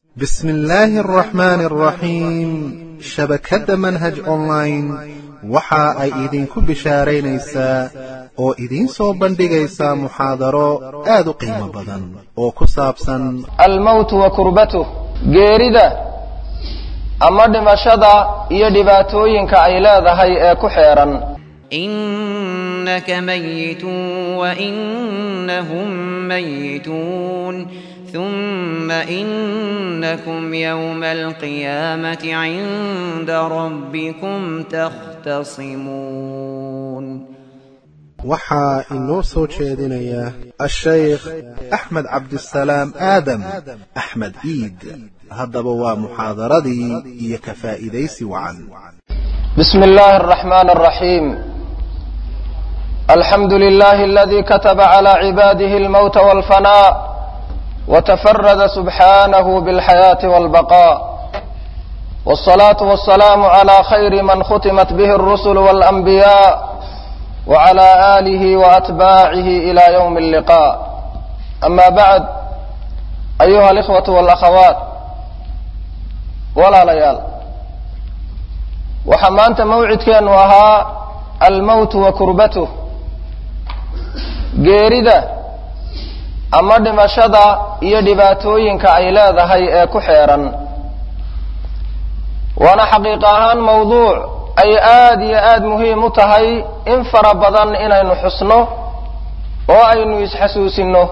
بسم الله الرحمن الرحيم shabakadda manhaj online waxa ay idinku bishaaraynaysaa oo idiin soo bandhigaysaa muxaadaro aad u qiimo badan oo ku saabsan almowtu wa kurbatuh geerida ama dhimashada iyo dhibaatooyinka ay leedahay ee ku xeeran إنك ميت وإنهم ميتون ثم إنكم يوم القيامة عند ربكم تختصمون waxaa inoo soo jeedinaya ashaykh axmed cabdisalaam aadam axmed iid haddaba waa muxaadaradii iyo ka faa'iidaysi wacan بسم الله الرحمن الرحيم الحمد لله الذي كتب على عباده الموت والفناء وتفرد سبحانه بالحياة والبقاء والصلاة والسلام على خير من ختمت به الرسل والأنبياء وعلى آله وأتباعه إلى يوم اللقاء أما بعد أيها الإخوة والأخوات ولا ليال waxaa maanta mawcidkeenu ahaa almowtu wa kurbatuh geerida ama dhimashada iyo dhibaatooyinka ay leedahay ee ku xeeran waana xaqiiq ahaan mawduuc ay aad iyo aad muhiim u tahay in fara badan inaynu xusno oo aynu isxasuusinno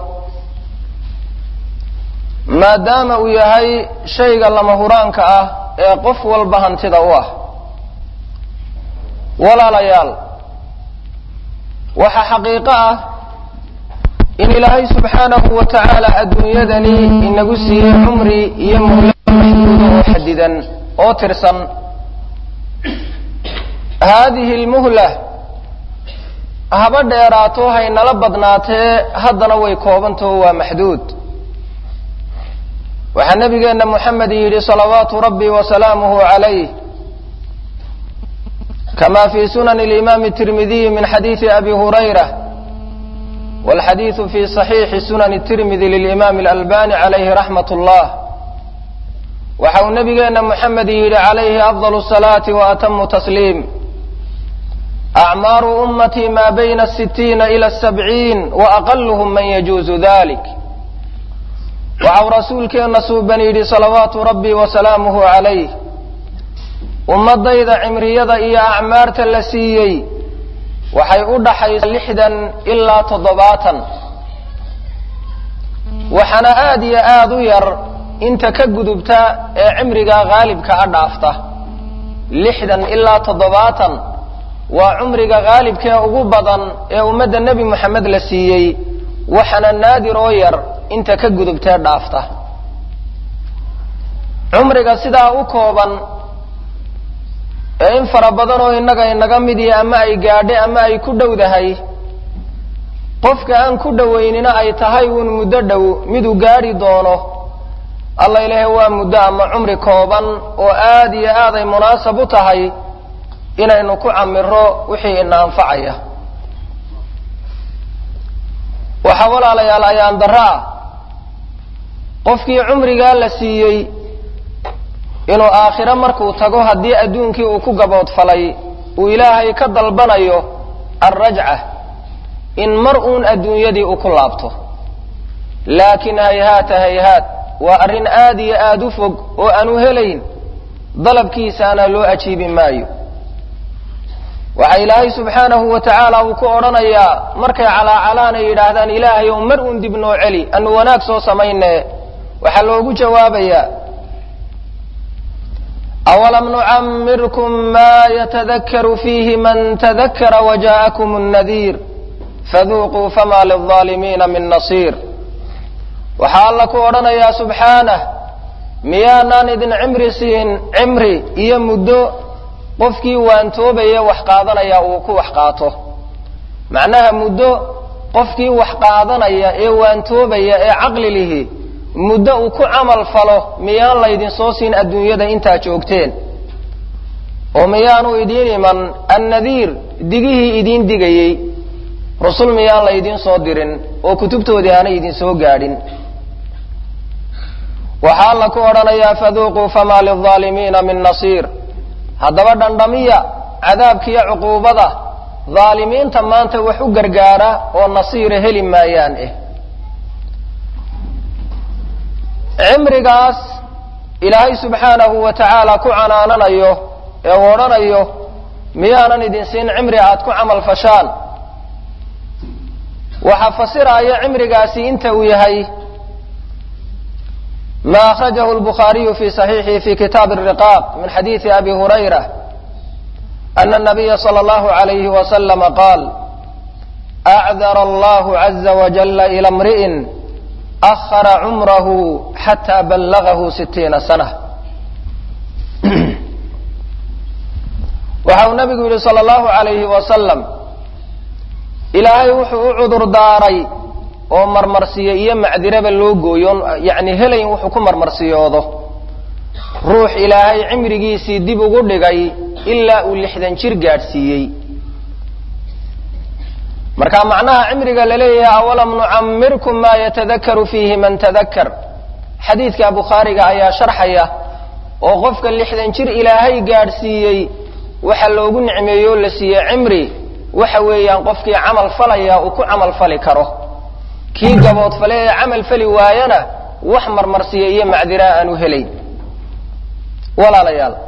maadaama uu yahay shayga lama huraanka ah ee qof walba hantida u ah walaalayaal waxaa xaqiiqo ah in ilaahay subxaanahu wa tacaala adduunyadani inagu siiyey cumri iyo muhla maxduuda oo xadidan oo tirsan haadihi lmuhla haba dheeraato haynala badnaatee haddana way koobantaho waa maxduud waxaa nabigeenna moxamed yidhi salawaatu rabbi wa salaamuhu calayh كما في سنن الإمام الترمذي من حديث أبي هريرة والحديث في صحيح سنن الترمذي للإمام الألباني عليه رحمة الله وحو نبينا محمد يري عليه أفضل الصلاة وأتم تسليم أعمار أمتي ما بين الستين إلى السبعين وأقلهم من يجوز ذلك وعو رسولك نسوبني صلوات ربي وسلامه عليه ummadayda cimriyada iyo acmaarta la siiyey waxay u dhaxaysa lixdan ilaa toddobaatan waxaana aad iyo aad u yar inta ka gudubta ee cimriga haalibka a dhaafta lixdan ilaa toddobaatan waa cumriga haalibkee ugu badan ee ummadda nebi moxamed la siiyey waxaana naadir oo yar inta ka gudubtee dhaafta cumriga sidaa u kooban ee in fara badan oo innaga inaga midiya ama ay gaadhe ama ay ku dhowdahay qofka aan ku dhowaynina ay tahay uun muddo dhow miduu gaadhi doono alla ilaahay waa muddo ama cumri kooban oo aad iyo aad ay munaasab u tahay inaynu ku camiro wixii ina anfacaya waxaa walaalayaal ayaan darro ah qofkii cumrigaa la siiyey inuu aakhiro markuu tago haddii adduunkii uu ku gaboodfalay uu ilaahay ka dalbanayo alrajca in mar uun adduunyadii uu ku laabto laakiin hayhaata hayhaat waa arrin aad iyo aad u fog oo aanu helayn dalabkiisaana loo ajiibi maayo waxaa ilaahay subxaanahu wa tacaala uu ku odhanayaa markay calaacalaan ay yidhaahdaan ilaahay ow mar uun dib noo celi anu wanaag soo samayne waxaa loogu jawaabayaa أولم نعمركم ما يتذكر فيه من تذكر وجاءكم النذير فذوقوا فما للظالمين من نصير waxaa alla ku odhanayaa subxaanah miyaanaan idin cimri siin cimri iyo muddo qofkii waantoobaya wax qaadanaya uu ku wax qaato macnaha muddo qofkii wax qaadanaya ee waantoobaya ee caqli lihi muddo uu ku camal falo miyaan laydin soo siin adduunyada intaa joogteen oo miyaanu idiin iman annadiir digihii idiin digayey rusul miyaan laydin soo dirin oo kutubtoodii aanay idin soo gaadhin waxaa alla ku odhanayaa faduuquu famaa lilظaalimiina min nasiir haddaba dhandhamiya cadaabkiiyo cuquubada dhaalimiinta maanta wax u gargaara oo nasiira heli maayaan eh cimrigaas ilaahay subxaanahu wa tacaala ku canaananayo ee u odhanayo miyaanan idin siin cimri aad ku camal fashaan waxaa fasiraya cimrigaasi inta uu yahay ma akhrajahu lbukhaariyu fi saxiixihi fi kitaabi الriqaaq min xadiidi abi hurayra ana الnabiya salى اllahu عalayhi waslama qaal acdar allahu caza wajala ila mri'in ahara cumrahu xata ballagahu sitiina sana waxa uu nabigu yihi salى اllahu عalayhi wasalam ilaahay wuxuu u cudur daaray oo marmarsiyo iyo macdiraba loo gooyo yani helayn wuxuu ku marmarsiyoodo ruux ilaahay cimrigiisii dib ugu dhigay ilaa uu lixdan jir gaadhsiiyey marka macnaha cimriga laleeyahay awalam nucamirkum ma yatadakaru fiihi man tadakar xadiidka bukhaariga ayaa sharxaya oo qofka lixdan jir ilaahay gaadhsiiyey waxa loogu nicmeeyo o la siiyey cimri waxa weeyaan qofkii camal falaya uu ku camal fali karo kii gaboodfale ee camal fali waayana wax marmarsiya iyo macdiraa aanu helayn walaalayaal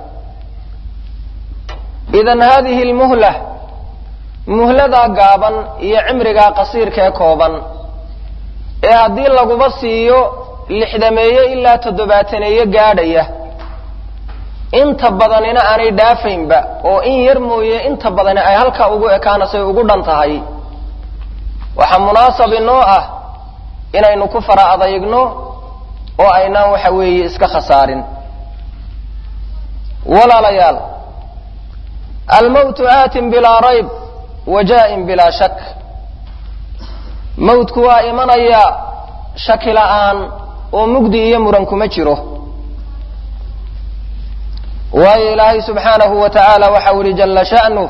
idan hadihi lmuhla muhladaa gaaban iyo cimrigaa qasiirka ee kooban ee haddii laguba siiyo lixdameeye ilaa toddobaataneeye gaadhaya inta badanina aanay dhaafaynba oo in yar mooye inta badani ay halkaa ugu ekaanasay ugu dhan tahay waxaa munaasab inoo ah inaynu ku fara adaygno oo aynaan waxa weeye iska khasaarin walaalayaal almowtu aatin bilaa rayb wa jaa-in bilaa shak mawtku waa imanaya shaki la'aan oo mugdi iyo muran kuma jiro waayo ilaahay subxaanahu wa tacaala waxau ihi jala sha'nuh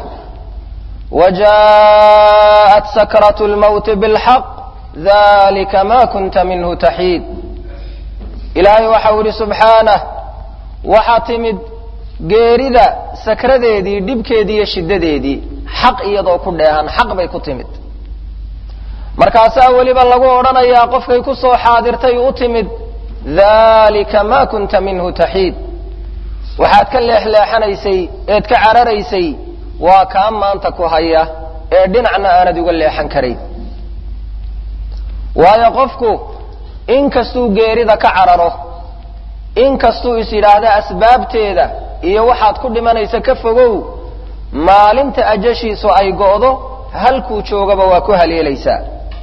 وجاءت سكرة الموت بالحق ذلك ما كنت منه تحيد إلهي waxau ihi سubحaanه waxaa timid geerida sakradeedii dhibkeedii iyo shidadeedii xaq iyadoo ku dheehan xaq bay ku timid markaasaa weliba lagu odhanayaa qofkay ku soo xaadirtay u timid dalika ma kunta minhu taxiid waxaad ka leexleexanaysay eed ka cararaysay waa kaa maanta ku haya ee dhinacna aanad uga leexan karayn waayo qofku inkastuu geerida ka cararo inkastuu is yidhaahda asbaabteeda iyo waxaad ku dhimanaysa ka fogow maalinta ajashiisu ay go'do halkuu joogaba waa ku haleelaysaa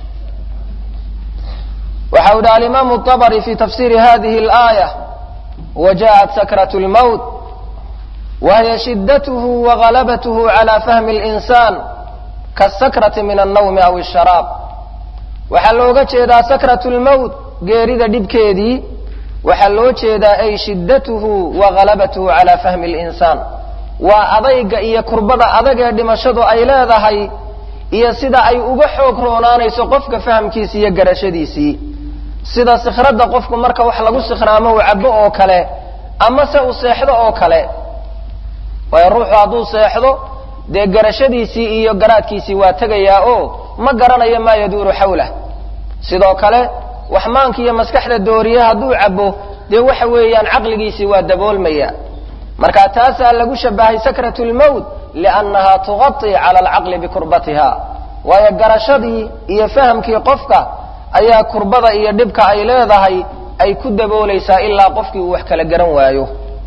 waxa u yidhi alimaamu طabri fi tafsiri hadihi اlaaya wajaءat sakraة اlmowt wahiy shidathu wagalabathu cala fahmi اlinsan kasakrati min alnawmi aw الsharaab waxaa looga jeedaa sakraة اlmowt geerida dhibkeedii waxaa loo jeedaa ay shidathu wagalabathu cala fahmi اlinsaan waa adayga iyo kurbada adag ee dhimashadu ay leedahay iyo sida ay uga xoog roonaanayso qofka fahamkiisi iyo garashadiisii sida sikradda qofku marka wax lagu sikhraamo uu cabo oo kale ama se uu seexdo oo kale waayo ruuxu hadduu seexdo dee garashadiisii iyo garaadkiisii waa tegayaa oo ma garanayo maa yaduuru xawlah sidoo kale wax maanka iyo maskaxda dooriye hadduu cabo dee waxa weeyaan caqligiisii waa daboolmaya marka taasaa lagu shabahay sakrat lmowt liannaha tuqaطi cala alcaqli bikurbatiha waayo garashadii iyo fahamkii qofka ayaa kurbada iyo dhibka ay leedahay ay ku daboolaysaa ilaa qofkii uu wax kala garan waayo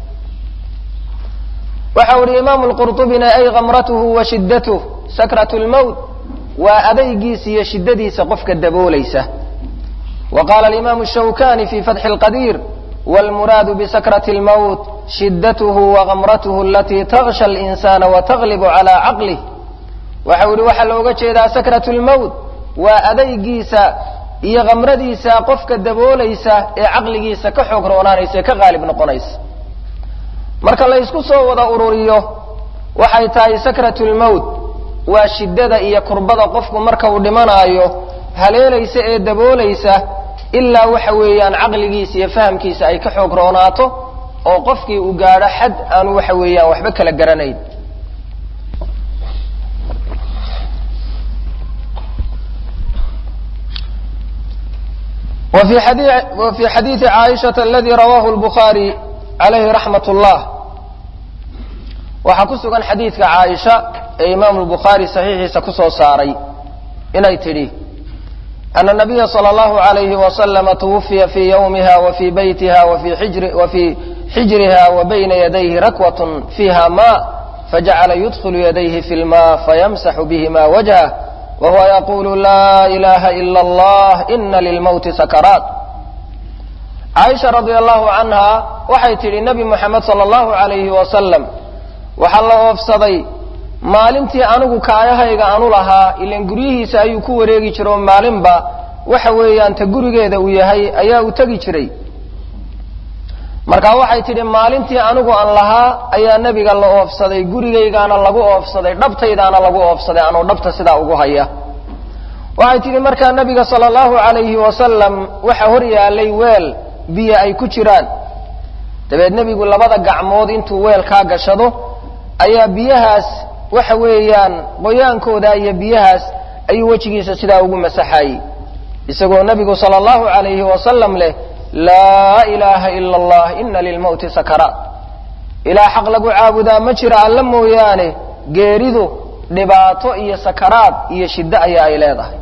waxa u ihi imaamu lqurطubina ay kamratuhu wa shidatuh sakrat lmowt waa adaygiisa iyo shidadiisa qofka daboolaysa wa qaala alimaamu shawkani fi fatxi اlqadiir wاlmuraadu bisakrati اlmowt shidathu wakamratuhu alatii taksha اlinsana wataglibu cala caqlih waxa u yihi waxaa looga jeedaa sakrat lmowt waa adaygiisa iyo kamradiisa qofka daboolaysa ee caqligiisa ka xoog roonaanaysa ee ka qaalib noqonaysa marka la ysku soo wada ururiyo waxay tahay sakrat lmowt waa shiddada iyo kurbada qofku marka uu dhimanaayo haleelaysa ee daboolaysa ilaa waxa weeyaan caqligiisa iyo fahamkiisa ay ka xoog roonaato oo qofkii uu gaadho xad aanu waxa weeyaan waxba kala garanayn وفي xadيiثi cاaشhaة اladي rawah الbخarي عalayhi رaحmaة الlah waxaa ku sugan xadiidka caaisha ee imaamu الbukhaarي صaxiixiisa ku soo saaray inay tidhi أن النabiya slى الlahu عalayhi وasلم twufiya fii ywmiha وfii baytiha وfii xijriha وbayna yadayhi rakwaة fiiha ma fajacala yudkl yadayhi fi اlma fayamsax bihima wجهه whuwa yaqulu laa ilaha ila allah ina lilmowti sakaraat caaisha radia allahu canha waxay tidhi nebi moxamed sala allahu alayhi wasalam waxaa la oofsaday maalintii anigu kaayahayga anu lahaa ilan guryihiisa ayuu ku wareegi jira oo maalinba waxa weeyaan ta gurigeeda uu yahay ayaa uu tegi jiray markaa waxay tidhi maalintii anigu aan lahaa ayaa nebiga la oofsaday gurigaygaana lagu oofsaday dhabtaydaana lagu oofsaday anuu dhabta sidaa ugu haya waxay tidhi markaa nebiga sala allahu alayhi wasalam waxa hor yaalay weel biyo ay ku jiraan dabeed nebigu labada gacmood intuu weelkaa gashado ayaa biyahaas waxa weeyaan qoyaankooda iyo biyahaas ayuu wejigiisa sidaa ugu masaxayey isagoo nebigu sala allahu alayhi wasalam leh laa ilaaha ila allah ina lilmowti sakaraat ilaa xaq lagu caabudaa ma jira alla mooyaane geeridu dhibaato iyo sakaraad iyo shiddo ayaa ay leedahay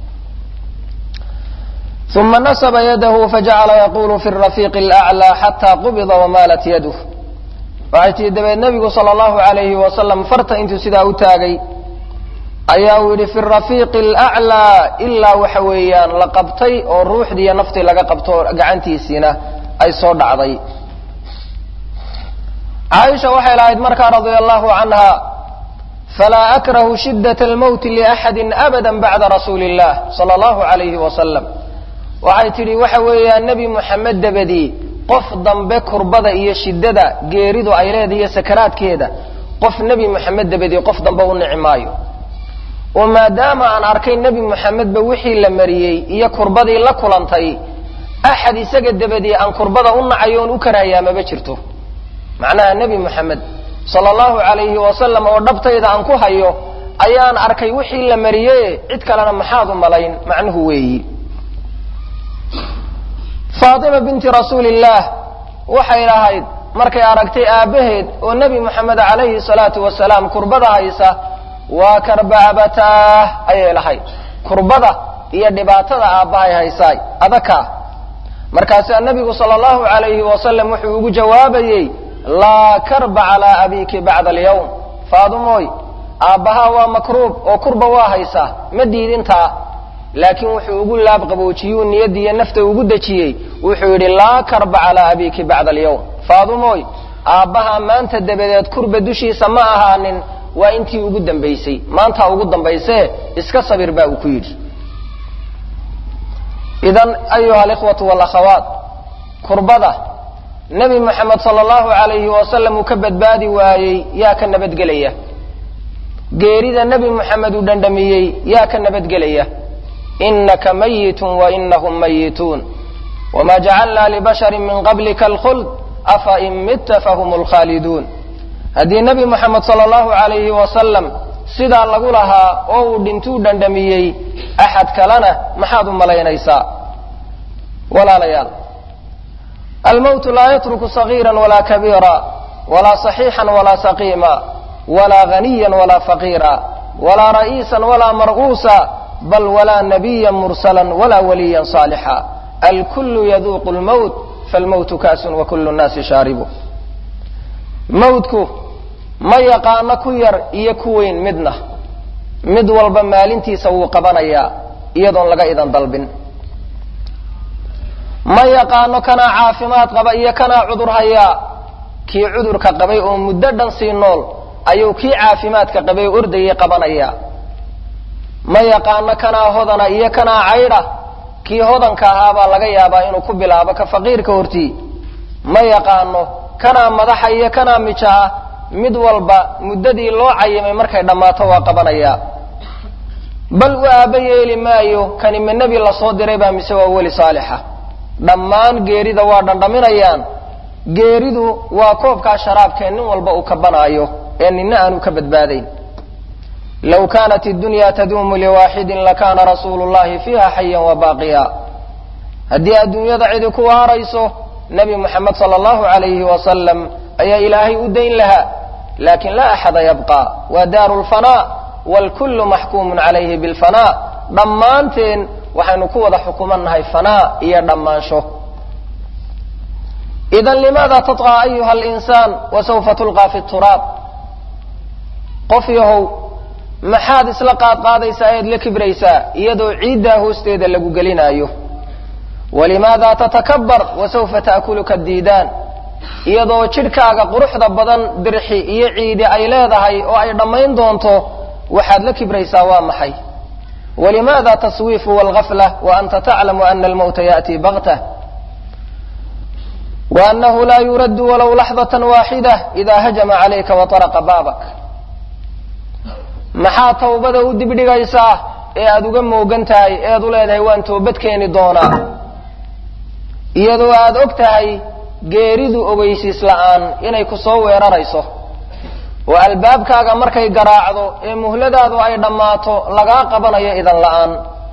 uma nasba yadahu fajacala yaqulu fi rafiiqi اlأclى xata qubida wamaalat yaduh waxay tihi dabeed nebigu sala allahu alayhi wasalam farta intuu sidaa u taagay ayaa uu yidhi fi rafiiqi alaclaa ilaa waxa weeyaan la qabtay oo ruuxdii iyo naftii laga qabto gacantiisiina ay soo dhacday caaisha waxay lahayd markaa radia allahu canha falaa akrahu shidaة almowti liaxadi abada bacda rasuuli اllah sala allahu alayhi wasalam waxay tidhi waxa weeyaan nebi moxamed dabadii qof dambe kurbada iyo shiddada geeridu ay leedahay iyo sakaraadkeeda qof nebi moxamed dabadii qof dambe u nici maayo oo maadaama aan arkay nebi moxamedba wixii la mariyey iyo kurbadii la kulantay axad isaga dabadii aan kurbada u nacayo oon u karaayaa maba jirto macnaha nebi moxamed sala allahu alayhi wasalam oo dhabtayda aan ku hayo ayaan arkay wixii la mariye cid kalena maxaad u malayn macnuhu weeyi faatima binti rasuuli illaah waxay lahayd markay aragtay aabbaheed oo nebi moxamed calayhi salaatu wasalaam kurbada haysa waa karbacbataah ayay lahayd kurbada iyo dhibaatada aabbahay haysaay adakaa markaasaa nebigu sala allahu alayhi wasalam wuxuu ugu jawaabayey laa karba calaa abiki bacda alyawm faadumooy aabbahaa waa makruub oo kurba waa haysaa ma diidintaa laakiin wuxuu ugu laab qaboojiyuu niyadiiyo nafta ugu dejiyey wuxuu yidhi laa karba calaa abiki bacda alyawm faadumooy aabbahaa maanta dabadeed kurba dushiisa ma ahaanin waa intii ugu dambaysay maantaa ugu dambaysee iska sabir baa uu ku yidhi idan ayuha alikhwatu walakhawaat kurbada nebi moxamed sala allahu alayhi wasalam uu ka badbaadi waayey yaa ka nabadgelaya geerida nebi moxamed uu dhandhamiyey yaa ka nabadgelaya inaka mayitun wainahum mayituun wma jacalna libashari min qablika alkhuld afa in mitta fahum lkhaaliduun haddii nebi moxamed sala allahu alayhi wasalam sidaa lagu lahaa oo uu dhintuu dhandhamiyey axad kalena maxaad u malaynaysaa walaalayaal almowtu laa yatruku sagiira walaa kabiira walaa صaxiixan walaa saqiima walaa ghaniya walaa faqiira walaa ra'iisa walaa mar'uusa bal walaa nabiya mursala walaa waliya صaalixa alkulu yaduuqu lmowt falmowtu kaasun wakulu nnaasi shaaribu mawdku ma yaqaano ku yar iyo ku weyn midna mid walba maalintiisa wuu qabanayaa iyadoon laga idan dalbin ma yaqaano kanaa caafimaad qaba iyo kanaa cudur hayaa kii cudurka qabay oo muddo dhan sii nool ayuu kii caafimaadka qabay oo ordayay qabanayaa ma yaqaano kanaa hodana iyo kanaa caydha kii hodanka ahaabaa laga yaabaa inuu ku bilaabo ka faqiirka hortii ma yaqaano kanaa madaxa iyo kanaa mija ah mid walba muddadii loo cayimay markay dhammaato waa qabanayaa bal u aaba yeeli maayo kani ma nebi lasoo diray baa mise waa weli saalixa dhammaan geerida waa dhandhaminayaan geeridu waa koobkaa sharaabkee nin walba uu kabanaayo ee nina aanu ka badbaadayn low kaanat iddunya taduumu liwaaxidin lakaana rasuulu llahi fiiha xayan wa baaqiya haddii adduunyada cidi ku waarayso nebi moxamed sala allahu alayhi wasalam ayaa ilaahay u dayn lahaa laakin laa axada yabqa waa daaru lfanaa waalkullu maxkuumun calayhi bilfanaa dhammaanteen waxaynu ku wada xukumannahay fanaa iyo dhammaansho idan limaada tatqaa ayuha alinsaan wasawfa tulqaa fi turaab qof yahow maxaad isla qaadqaadaysaa eed la kibraysaa iyadoo ciiddaa hoosteeda lagu gelinaayo walimaada tatakabbar wasawfa taakuluka diidaan iyadoo jidhkaaga quruxda badan dirxi iyo ciidi ay leedahay oo ay dhammayn doonto waxaad la kibraysaa waa maxay walimaada taswiifu walgafla wa anta taclamu ana almawta ya'tii baktah wa annahu laa yuraddu walow laxdatan waaxida idaa hajama calayka wataraqa baabak maxaa tawbada u dibdhigaysaa ee aada uga moogan tahay eed u leedahay waan toobad keeni doonaa iyadoo aada og tahay geeridu ogeysiis la'aan inay ku soo weerarayso oo albaabkaaga markay garaacdo ee muhladaadu ay dhammaato lagaa qabanayo idan la'aan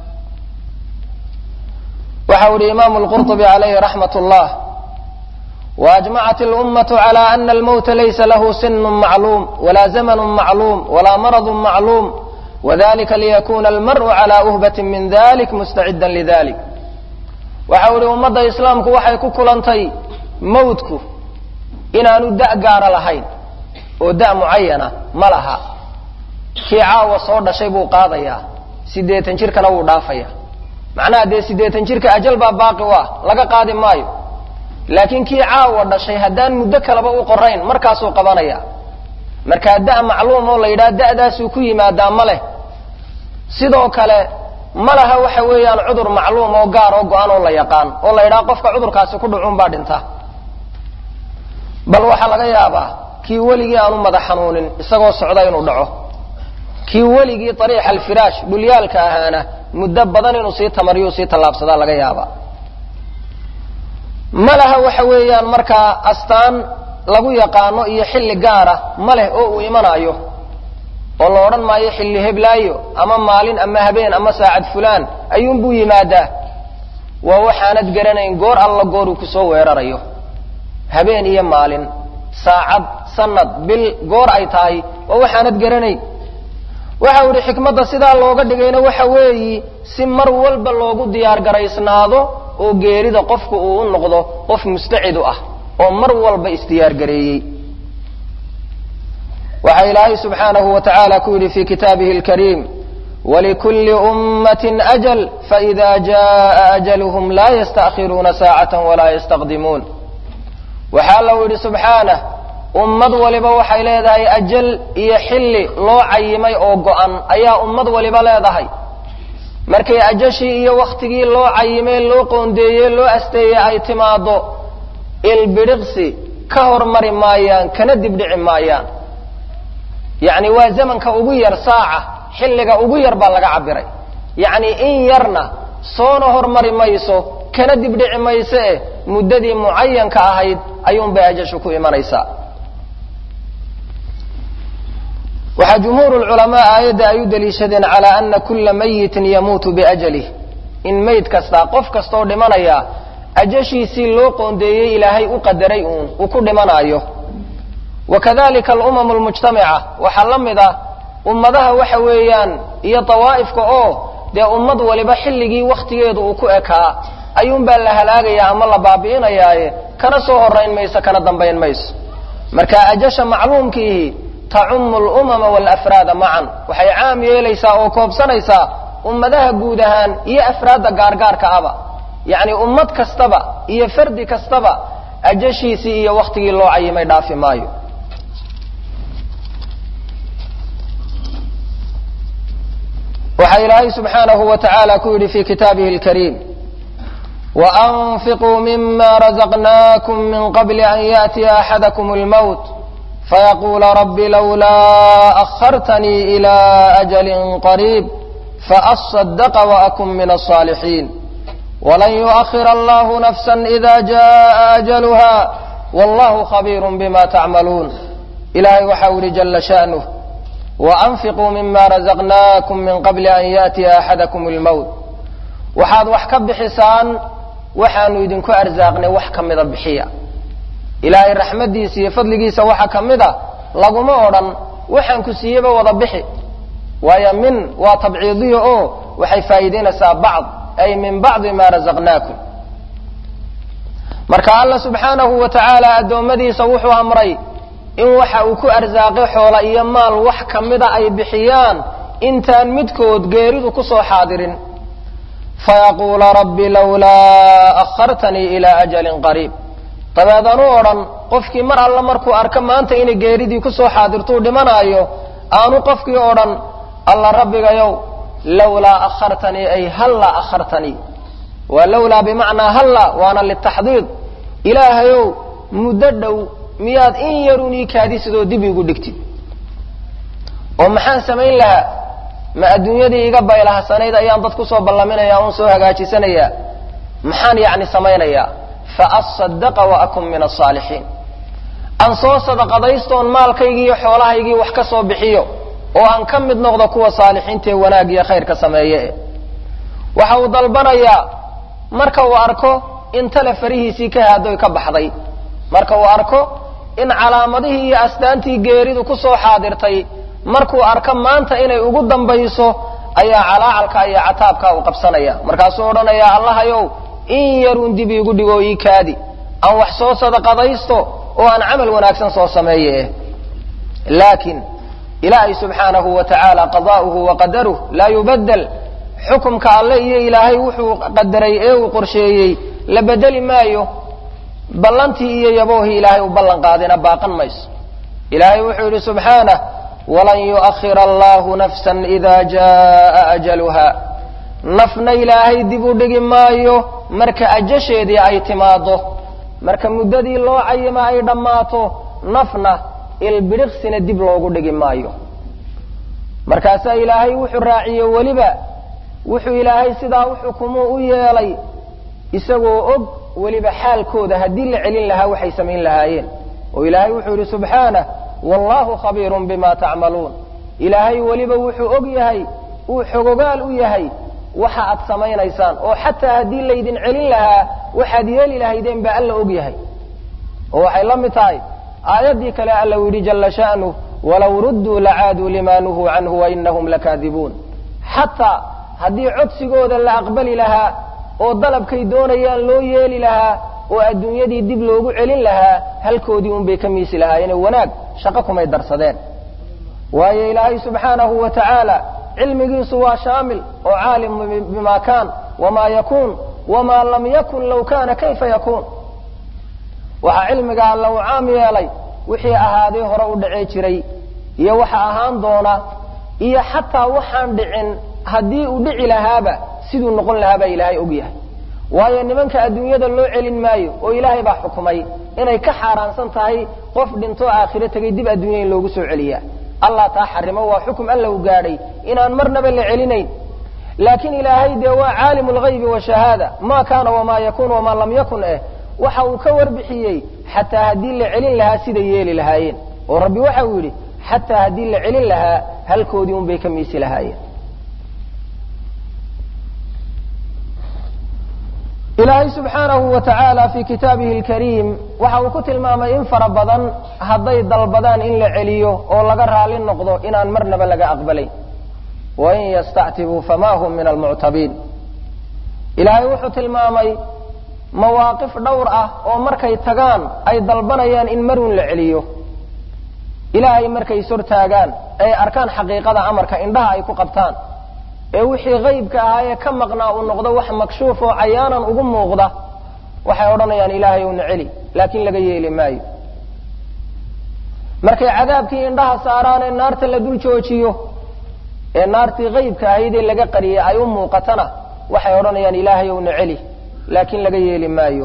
waxau ihi imaamu lqurطubi calayhi raxmat اllah وأجمعت الأمة على أن الموت ليس له سن معلوم ولا زمن معلوم ولا مرض معلوم وذلك ليكون المرء على أهبة من ذلك مستعدا لذلك وحول أمة إسلامك وحي كلنتي موتك إن أن داء قار لهين وداء معينة ملها كي عاوة صور شيء قاضية سيديتن شركة لو دافية معناها دي سيديتن شركة أجل باقي واه لقى قادم مايو laakiin kii caawa dhashay haddaan muddo kaleba u qorayn markaasuu qabanaya markaa da' macluum oo la yidhaha da'daasuu ku yimaadaa ma leh sidoo kale ma laha waxa weeyaan cudur macluum oo gaar oo go-an oo la yaqaan oo la yidhaha qofka cudurkaasi ku dhucuun baa dhinta bal waxaa laga yaabaa kii weligii aanu madax xanuunin isagoo socda inuu dhaco kii weligii ariixa alfiraash dhulyaalka ahaana muddo badan inuu sii tamariyo sii tallaabsadaa laga yaabaa ma laha waxa weeyaan markaa astaan lagu yaqaano iyo xilli gaara ma leh oo uu imanaayo oo la odhan maayo xilli heblaayo ama maalin ama habeen ama saacad fulaan ayuunbuu yimaadaa waa waxaanad garanayn goor alla goor uu kusoo weerarayo habeen iyo maalin saacad sanad bil goor ay tahay waa waxaanad garanayn waxa u ihi xikmadda sidaa looga dhigayna waxa weeyi si mar walba loogu diyaar garaysnaado oo geerida qofku uu u noqdo qof mustacidu ah oo mar walba isdiyaargareeyey waxaa ilaahay subxaanahu wa tacaala ku yidhi fi kitaabihi alkariim walikulli ummatin ajal faida jaa ajaluhum laa yasta'khiruuna saacatan walaa yastaqdimuun waxaa lau yidhi subxaanah ummad waliba waxay leedahay ajal iyo xilli loo cayimay oo go'an ayaa ummad waliba leedahay markay ajashii iyo wakhtigii loo cayimee loo qoondeeyey loo asteeyey ay timaado ilbidhiqsi ka hormari maayaan kana dibdhici maayaan yacni waa zamanka ugu yar saaca xilliga ugu yar baa laga cabiray yacni in yarna soona hormari mayso kana dibdhici mayso eh muddadii mucayanka ahayd ayuunbay ajashu ku imanaysaa waxaa jumhuur lculamaa aayadda ay u daliishadeen calaa ana kula mayitin yamuutu biajalih in mayd kastaa qof kastaoo dhimanaya ajashiisii loo qoondeeyey ilaahay u qadaray uun uu ku dhimanaayo wakadalika alumamu lmujtamica waxaa la mid ah ummadaha waxa weeyaan iyo dawaa'ifka oo dee ummad waliba xilligii wakhtigeedu uu ku ekaa ayuunbaa la halaagayaa ama la baabi'inayaaye kana soo horayn mayso kana dambayn mayso marka ajasha macluumkiihi tacumu alumama walafraada macan waxay caam yeelaysaa oo koobsanaysaa ummadaha guud ahaan iyo afraadda gaargaarka aba yacni ummad kastaba iyo fardi kastaba ajashiisii iyo wakhtigii loo cayimay dhaafi maayo waxaa ilaahay subxaanahu wa tacaala ku yidhi fi kitaabihi alkariim waanfiquu mima razaqnaakum min qabli an yaأtiya axadakum اlmowt fayaquula rabbi lowlaa akhartanii ila ajali qariib faasadaqa waakun min alsaalixiin walan yu'akhira allahu nafsa ida jaa ajaluha wallahu khabiirun bima tacmaluun ilahay waxau yihi jala sha'nuh waanfiquu mima razaqnaakum min qabli an yaatiya axadakum almowt waxaad wax ka bixisaan waxaanu idinku arsaaqnay wax ka mida bixiya ilaahay raxmaddiisa iyo fadligiisa waxa ka mid a laguma odhan waxaan ku siiyeyba wada bixi waayo min waa tabciidiya oo waxay faa'iidaynaysaa bacd ay min bacdi ma razaqnaakum marka alla subxaanahu wa tacaala addoommadiisa wuxuu amray in waxa uu ku arsaaqay xoola iyo maal wax ka mida ay bixiyaan intaan midkood geeridu kusoo xaadirin fayaquula rabbi lawlaa akhartanii ilaa ajalin qariib dabeedan u odhan qofkii mar alla markuu arko maanta inay geeridii kusoo xaadirtuu dhimanaayo aanu qofkii odhan alla rabbigayow lawlaa akhartanii ay hallaa akhartanii waa lawlaa bimacnaa halla waana litaxdiid ilaahayow muddo dhow miyaad in yarun ii kaadisidoo dib iigu dhigtid oo maxaan samayn lahaa ma adduunyadii iga baylahsanayd ayaan dad kusoo ballaminaya un soo hagaajisanayaa maxaan yacni samaynayaa faasadaqa waakun min alsaalixiin aan soo sadaqadaystoon maalkaygii iyo xoolahaygii wax ka soo bixiyo oo aan ka mid noqdo kuwa saalixiintaee wanaag iyo khayrka sameeye waxa uu dalbanayaa marka uu arko in tale farihiisii ka haadoy ka baxday marka uu arko in calaamadihii iyo astaantii geeridu kusoo xaadirtay markuu arko maanta inay ugu dambayso ayaa calaacalka iyo cataabka uu qabsanaya markaasuu odhanayaa allahayow in yarun dib iigu dhigo ii kaadi aan wax soo sadaqadaysto oo aan camal wanaagsan soo sameeye laakiin ilaahay subxaanahu wa tacaala qadaa'uhu wa qadaruh laa yubaddel xukumka alle iyo ilaahay wuxuu qadaray ee uu qorsheeyey la bedeli maayo ballantii iyo yaboohii ilaahay u ballan qaadina baaqan mayso ilaahay wuxuu yidhi subxaanah walan yu'akhira allahu nafsan ida jaa ajaluha nafna ilaahay dib u dhigi maayo marka ajasheedii ay timaado marka muddadii loo cayima ay dhammaato nafna ilbidhiqsina dib loogu dhigi maayo markaasaa ilaahay wuxuu raaciyey weliba wuxuu ilaahay sidaa u xukumo u yeelay isagoo og weliba xaalkooda haddii la celin lahaa waxay samayn lahaayeen oo ilaahay wuxuu yidhi subxaanah wallahu khabiirun bima tacmaluun ilaahay weliba wuxuu og yahay uu xogogaal u yahay waxa aad samaynaysaan oo xataa haddii laydin celin lahaa waxaad yeeli lahaydeen baa alla og yahay oo waxay la mid tahay aayaddii kale alla u yidhi jalla sha'nuh walow rudduu lacaaduu lima nuhuu canhu wainahum lakaadibuun xataa haddii codsigooda la aqbali lahaa oo dalabkay doonayaan loo yeeli lahaa oo adduunyadii dib loogu celin lahaa halkoodii unbay ka miisi lahaayeen wanaag shaqo kumay darsadeen waayo ilaahay subxaanahu wa tacaala cilmigiisu waa shaamil oo caalim bima kaan wamaa yakuun wamaa lam yakun low kaana kayfa yakuun waxaa cilmiga alla uu caam yeelay wixii ahaaday hore u dhacee jiray iyo waxa ahaan doona iyo xataa waxaan dhicin haddii uu dhici lahaaba siduu noqon lahaabaa ilaahay og yahay waayo nimanka adduunyada loo celin maayo oo ilaahay baa xukumay inay ka xaaraansan tahay qof dhintoo aakhiro tegay dib adduunya in loogu soo celiyaa allah taa xarimo waa xukum alla u gaadhay inaan marnaba la celinayn laakiin ilaahay dee waa caalimu lghaybi washahaada ma kaana wamaa yakuun wamaa lam yakun eh waxa uu ka warbixiyey xataa haddii la celin lahaa siday yeeli lahaayeen oo rabbi waxa uu yidhi xataa haddii la celin lahaa halkoodii unbay ka miisi lahaayeen ilaahay subxaanahu wa tacaala fii kitaabihi alkariim waxa uu ku tilmaamay in fara badan hadday dalbadaan in la celiyo oo laga raali noqdo inaan marnaba laga aqbalayn wain yastactibuu fama hum min almuctabiin ilaahay wuxuu tilmaamay mawaaqif dhowr ah oo markay tagaan ay dalbanayaan in marun la celiyo ilaahay markay ishortaagaan ay arkaan xaqiiqada amarka indhaha ay ku qabtaan ee wixii haybka ahaa ee ka maqnaa uu noqdo wax makshuuf oo cayaanan ugu muuqda waxay odhanayaan ilaahay owna celi laakiin laga yeeli maayo markay cadaabkii indhaha saaraan ee naarta la dul joojiyo ee naartii haybka ahayd ee laga qariyay ay u muuqatana waxay odhanayaan ilaahay owna celi laakiin laga yeeli maayo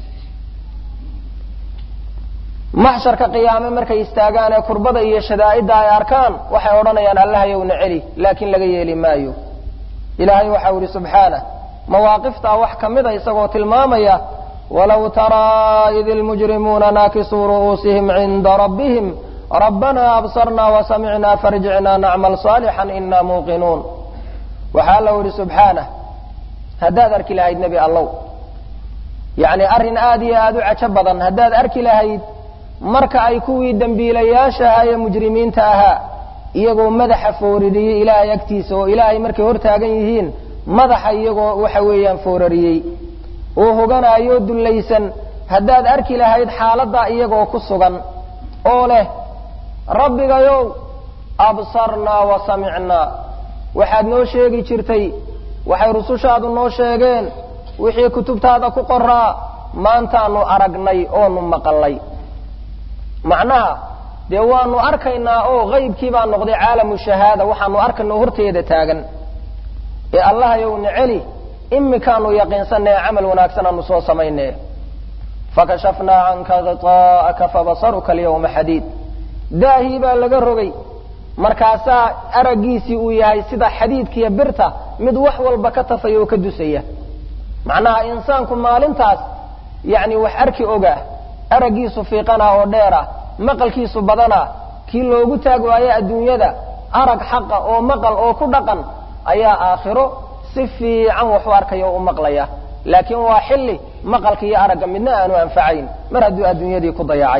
maxsharka qiyaame markay istaagaan ee kurbada iyo shadaa'idda ay arkaan waxay odhanayaan allahayowna celi laakiin laga yeeli maayo ilaahay waxau ihi subxaanah mawaaqiftaa wax ka mida isagoo tilmaamaya walow taraa id ilmujrimuuna naakisuu ru'uusihim cinda rabbihim rabbanaa absarnaa wasamicnaa farjicnaa nacmal saalixan inaa muuqinuun waxaa allau yihi subxaanah haddaad arki lahayd nebi allow yacni arrin aada iyo aada u cajo badan haddaad arki lahayd marka ay kuwii dembiilayaasha ahaa ee mujrimiinta ahaa iyagoo madaxa foorariyey ilaahay agtiisa oo ilaahay markay hortaagan yihiin madaxa iyagoo waxa weeyaan foorariyey oo hoganaayoo dullaysan haddaad arki lahayd xaaladdaa iyagoo ku sugan oo leh rabbigayow absarnaa wa samicnaa waxaad noo sheegi jirtay waxay rusushaadu noo sheegeen wixii kutubtaada ku qoraa maantaanu aragnay oonu maqalnay macnaha dee waanu arkaynaa oo qaybkii baa noqday caalamu shahaada waxaanu arkaynao horteeda taagan ee allahayowna celi imikaanu yaqiinsannae camal wanaagsan aanu soo samayne fakashafnaa canka gitaa'aka fabasaruka alyawma xadiid daahii baa laga rogay markaasaa araggiisii uu yahay sida xadiidkiiyo birta mid wax walba ka tafaya oo ka dusaya macnaha insaanku maalintaas yacni wax arki ogaa araggiisu fiiqana oo dheera maqalkiisu badana kii loogu taag waayo adduunyada arag xaqa oo maqal oo ku dhaqan ayaa aakhiro si fiican wax u arkaya oo u maqlaya laakiin waa xilli maqalka iyo aragga midna aanu anfacayn mar hadduu adduunyadii ku dayacay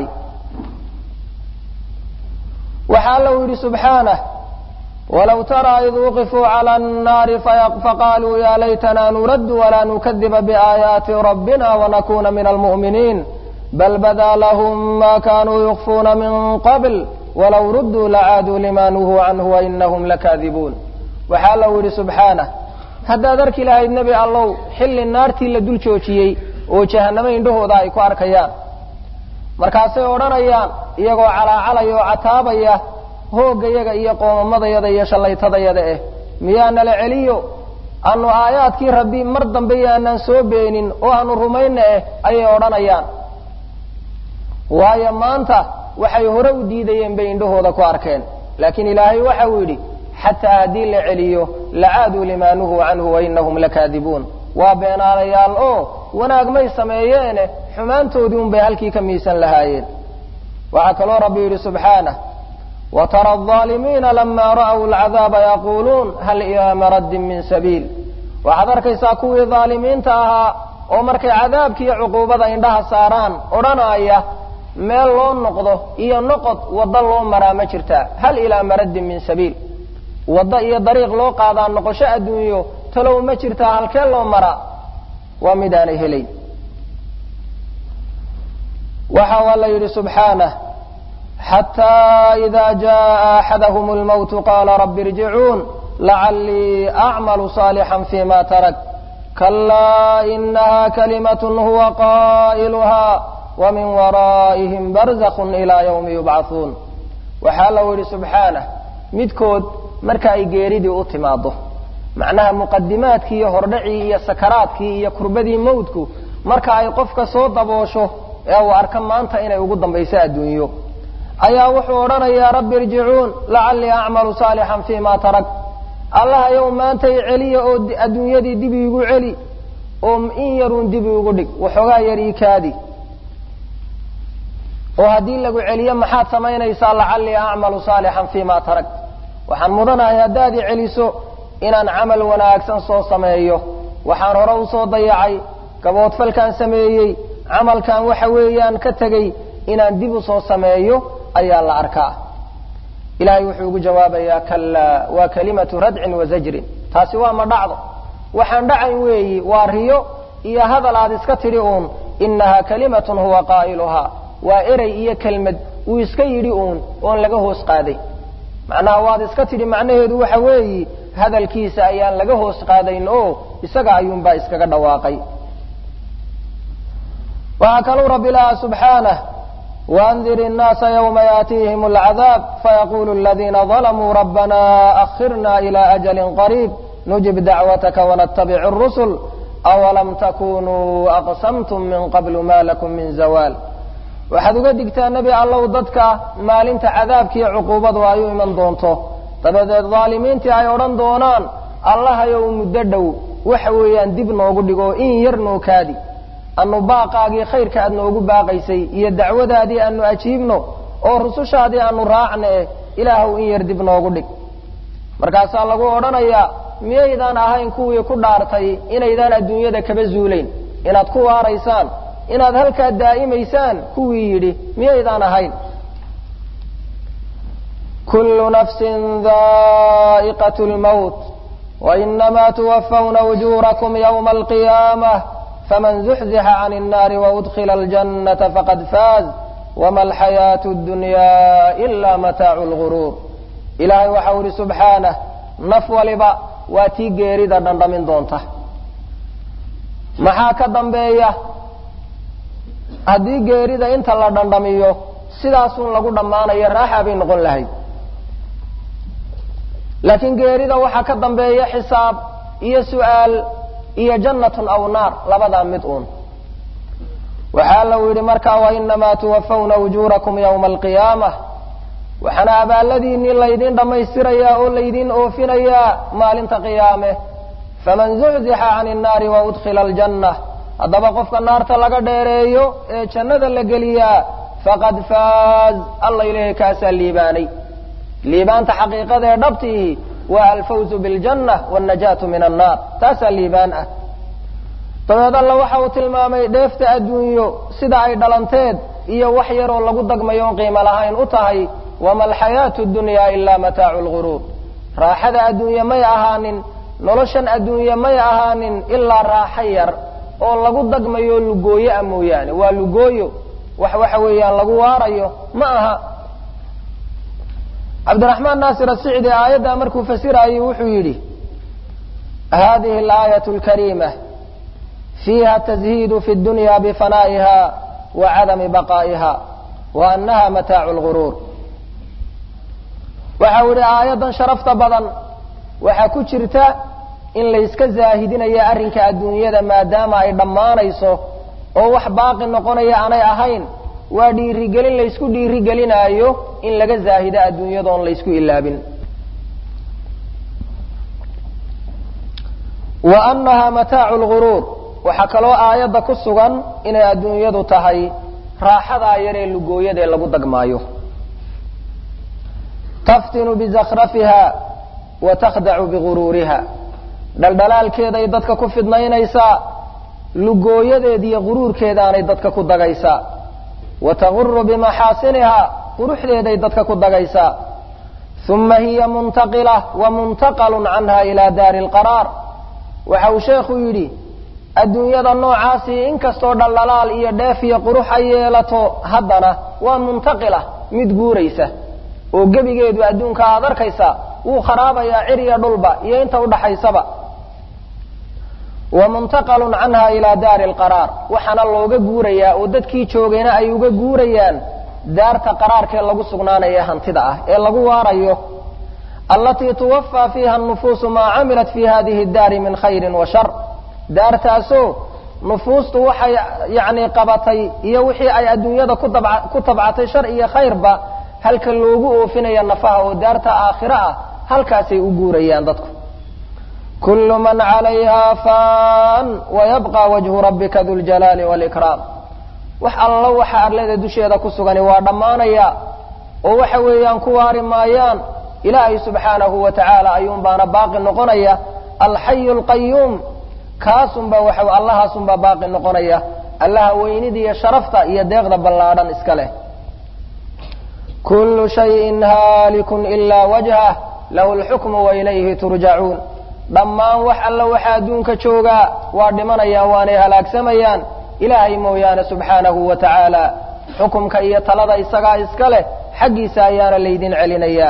waxaa allau yidhi subxaanah walow taraa id wuqifuu cala annaari faqaaluu ya laytana nuraddu walaa nukadiba biaayaati rabbina wanakuna min almu'miniin bal badaa lahum ma kanuu yukfuuna min qabl walow rudduu lacaaduu lima nuhuu canhu wainahum lakaadibuun waxaa allau yidhi subxaanah haddaad arki lahayd nebi allow xilli naartii la dul joojiyey oo jahannamo indhahooda ay ku arkayaan markaasay odhanayaan iyagoo calaacalaya oo cataabaya hooggayaga iyo qoomamadayada iyo shallaytadayada eh miyaa nala celiyo aanu aayaadkii rabbi mar dambe yaanaan soo beenin oo aanu rumayna eh ayay odhanayaan waayo maanta waxay hore u diidayeen bay indhahooda ku arkeen laakiin ilaahay waxa uu yidhi xataa haddii la celiyo lacaaduu limaa nuhuu canhu wainahum lakaadibuun waa beenaalayaal oo wanaag may sameeyeene xumaantoodii un bay halkii ka miisan lahaayeen waxaa kaloo rabbi yidhi subxaanah watara alظaalimiina lama ra'w alcadaaba yaquuluun hal ilaa maraddin min sabiil waxaad arkaysaa kuwii dhaalimiinta ahaa oo markay cadaabkiiyo cuquubada indhaha saaraan odhanaya meel loo noqdo iyo noqod waddo loo maraa ma jirtaa hal ilaa maraddin min sabiil waddo iyo dariiq loo qaadaa noqosho adduunyo talow ma jirtaa halkee loo maraa waa midaanay helayn waxa alla yidhi subxaanah xataa ida jaءa axadahum اlmowtu qaala rabi irjicuun lacalii acmalu صaalixا fima tarak kalaa inaha kalimat huwa qaa'iluha wmin waraa'ihim barzakh ilaa ywmi yubcaثuun waxaa allau yidhi subxaanah midkood marka ay geeridii u timaado macnaha muqadimaadkii iyo hordhacii iyo sakaraadkii iyo kurbadii mawdku marka ay qofka soo daboosho ee uu arka maanta inay ugu dambayso adduunyo ayaa wuxuu odhanayaa rabbi irjicuun lacalii acmalu saalixan fima tarak allahayow maantay celiya oo adduunyadii dib iigu celi oo in yaruun dib iigu dhig waxoogaa yar ii kaadi oo haddii lagu celiyo maxaad samaynaysaa lacalii acmalu saalixan fima tarak waxaan mudanahay haddaad i celiso inaan camal wanaagsan soo sameeyo waxaan hore usoo dayacay gaboodfalkaan sameeyey camalkan waxa weeyaan ka tegey inaan dib usoo sameeyo ayaa la arkaa ilahay wuxuu ugu jawaabayaa kalaa waa kalimatu radcin wa zajrin taasi waa ma dhacdo waxaan dhacayn weeyi waa riyo iyo hadal aad iska tidhi uun inaha kalimatun huwa qaa'iluhaa waa erey iyo kelmad uu iska yidhi uun oon laga hoos qaaday macnaha waad iska tidhi macnaheedu waxa weeyi hadalkiisa ayaan laga hoos qaadayn oo isaga ayuunbaa iskaga dhawaaqay waxaa kaluu rabbi lahaa subxaanah waandir innaasa ywma yaatiihim alcadaab fayaqulu aladiina dalamuu rabbana akhirna ila ajalin qariib nujib dacwataka wanatabic اrusul awalam takunuu aqsamtum min qablu ma lakum min zawaal waxaad uga digtaa nebi allow dadka maalinta cadaabkiiyo cuquubadu ay u iman doonto dabadeed dhaalimiintii ay odhan doonaan allahayow muddo dhow waxa weeyaan dib noogu dhigo in yar noo kaadi anu baaqaagii khayrka aad noogu baaqaysay iyo dacwadaadii aanu ajiibno oo rusushaadii aanu raacne ilaahow in yar dib noogu dhig markaasaa lagu odhanayaa miyaydaan ahayn kuwii ku dhaartay inaydaan adduunyada kaba zuulayn inaad ku waaraysaan inaad halkaa daa'imaysaan kuwii yidhi miyaydaan ahayn kullu nafsin daa'iqat lmawt wainamaa tuwafawna ujuurakum ywma alqiyaamah faman zuxzixa can الnaari waudkila aljannata faqad faaz wama alxayaatu اdunya ila mataacu lguruur ilaahay waxau ihi subxaanah naf waliba waa tii geerida dhandhamin doonta maxaa ka dambeeya haddii geerida inta la dhandhamiyo sidaasun lagu dhammaanayo raaxa bay noqon lahayd laakiin geerida waxaa ka dambeeya xisaab iyo su'aal iyo jannatun aw naar labadaa mid uun waxaa lau yidhi markaa wainamaa tuwafawna ujuurakum ywma alqiyaamah waxaana abaalladiinnii laydin dhammaystirayaa oo laydin oofinayaa maalinta qiyaame faman zuxzixa can innaari waudkila aljanna haddaba qofka naarta laga dheereeyo ee jannada la geliyaa faqad faaz alla ilaahay kaasaa liibaanay liibaanta xaqiiqada ee dhabtiihi waa alfawzu biljanna wاlnajaatu min annaar taasaa liibaan ah dabeed alla waxa uu tilmaamay dheefta adduunyo sida ay dhalanteed iyo wax yaroo lagu dagmayo on qiimo lahayn u tahay wama alxayaatu dunya ilaa mataacu lguruur raaxada adduunye may ahaanin noloshan adduunye may ahaanin ilaa raaxo yar oo lagu dagmayo lugooyo ah mooyaane waa lugooyo wax waxa weeyaan lagu waarayo ma aha cabdiraxmaan naasir asicdi aayaddaa markuu fasirayey wuxuu yidhi hadihi alaayat lkariima fiiha tazhiidu fi dunya bifanaa'iha wa cadami baqaa'iha wa annaha mataacu lguruur waxau yidhi aayaddan sharafta badan waxaa ku jirta in layska zaahidinayo arrinka adduunyada maadaama ay dhammaanayso oo wax baaqi noqonaya aanay ahayn waa dhiirigelin laysku dhiirigelinaayo in laga zaahido adduunyadoon laysku ilaabin wa annaha mataacu lguruur waxaa kaloo aayadda ku sugan inay adduunyadu tahay raaxadaa yaree lugooyadee lagu dagmaayo taftinu bizakhrafiha wa takhdacu biguruuriha dhaldhalaalkeeday dadka ku fidnaynaysaa lugooyadeediyo guruurkeedaanay dadka ku dagaysaa wa taguru bimaxaasiniha quruxdeeday dadka ku dagaysaa uma hiya muntaqila wa muntaqalun canha ilaa daari lqaraar waxa uu sheekhu yidhi adduunyada noocaasii inkastoo dhaldhalaal iyo dheef iyo qurux ay yeelato haddana waa muntaqila mid guuraysa oo gebigeedu adduunka aad arkaysaa wuu kharaabayaa ciriya dhulba iyo inta udhaxaysaba wa muntaqalun canha ilaa daari alqaraar waxaana looga guurayaa oo dadkii joogayna ay uga guurayaan daarta qaraarkee lagu sugnaanaya hantida ah ee lagu waarayo allatii tuwafaa fiiha anufuusu maa camilat fi hadihi daari min khayrin wa shar daartaasoo nufuustu waxay yacni qabatay iyo wixii ay adduunyada ku tabcatay shar iyo khayrba halka loogu oofinaya nafaha oo daarta aakhiro ah halkaasay u guurayaan dadku kullu man calayha fan wayabqa wajhu rabbika du ljalaali walikraam wax allo waxa arlada dusheeda ku sugani waa dhammaanaya oo waxa weeyaan ku waari maayaan ilaahay subxaanahu wa tacaala ayuun baana baaqi noqonaya alxayu alqayuum kaasunba waxa allahaasunbaa baaqi noqonaya allaha weynida iyo sharafta iyo deeqda ballaadhan iska leh kullu shayin haalikun ilaa wajhah lahu lxukmu wailayhi turjacuun dhammaan wax alla waxa adduunka joogaa waa dhimanayaan waanay halaagsamayaan ilaahay mooyaane subxaanahu wa tacaala xukumka iyo talada isagaa iska leh xaggiisa ayaana laydin celinayaa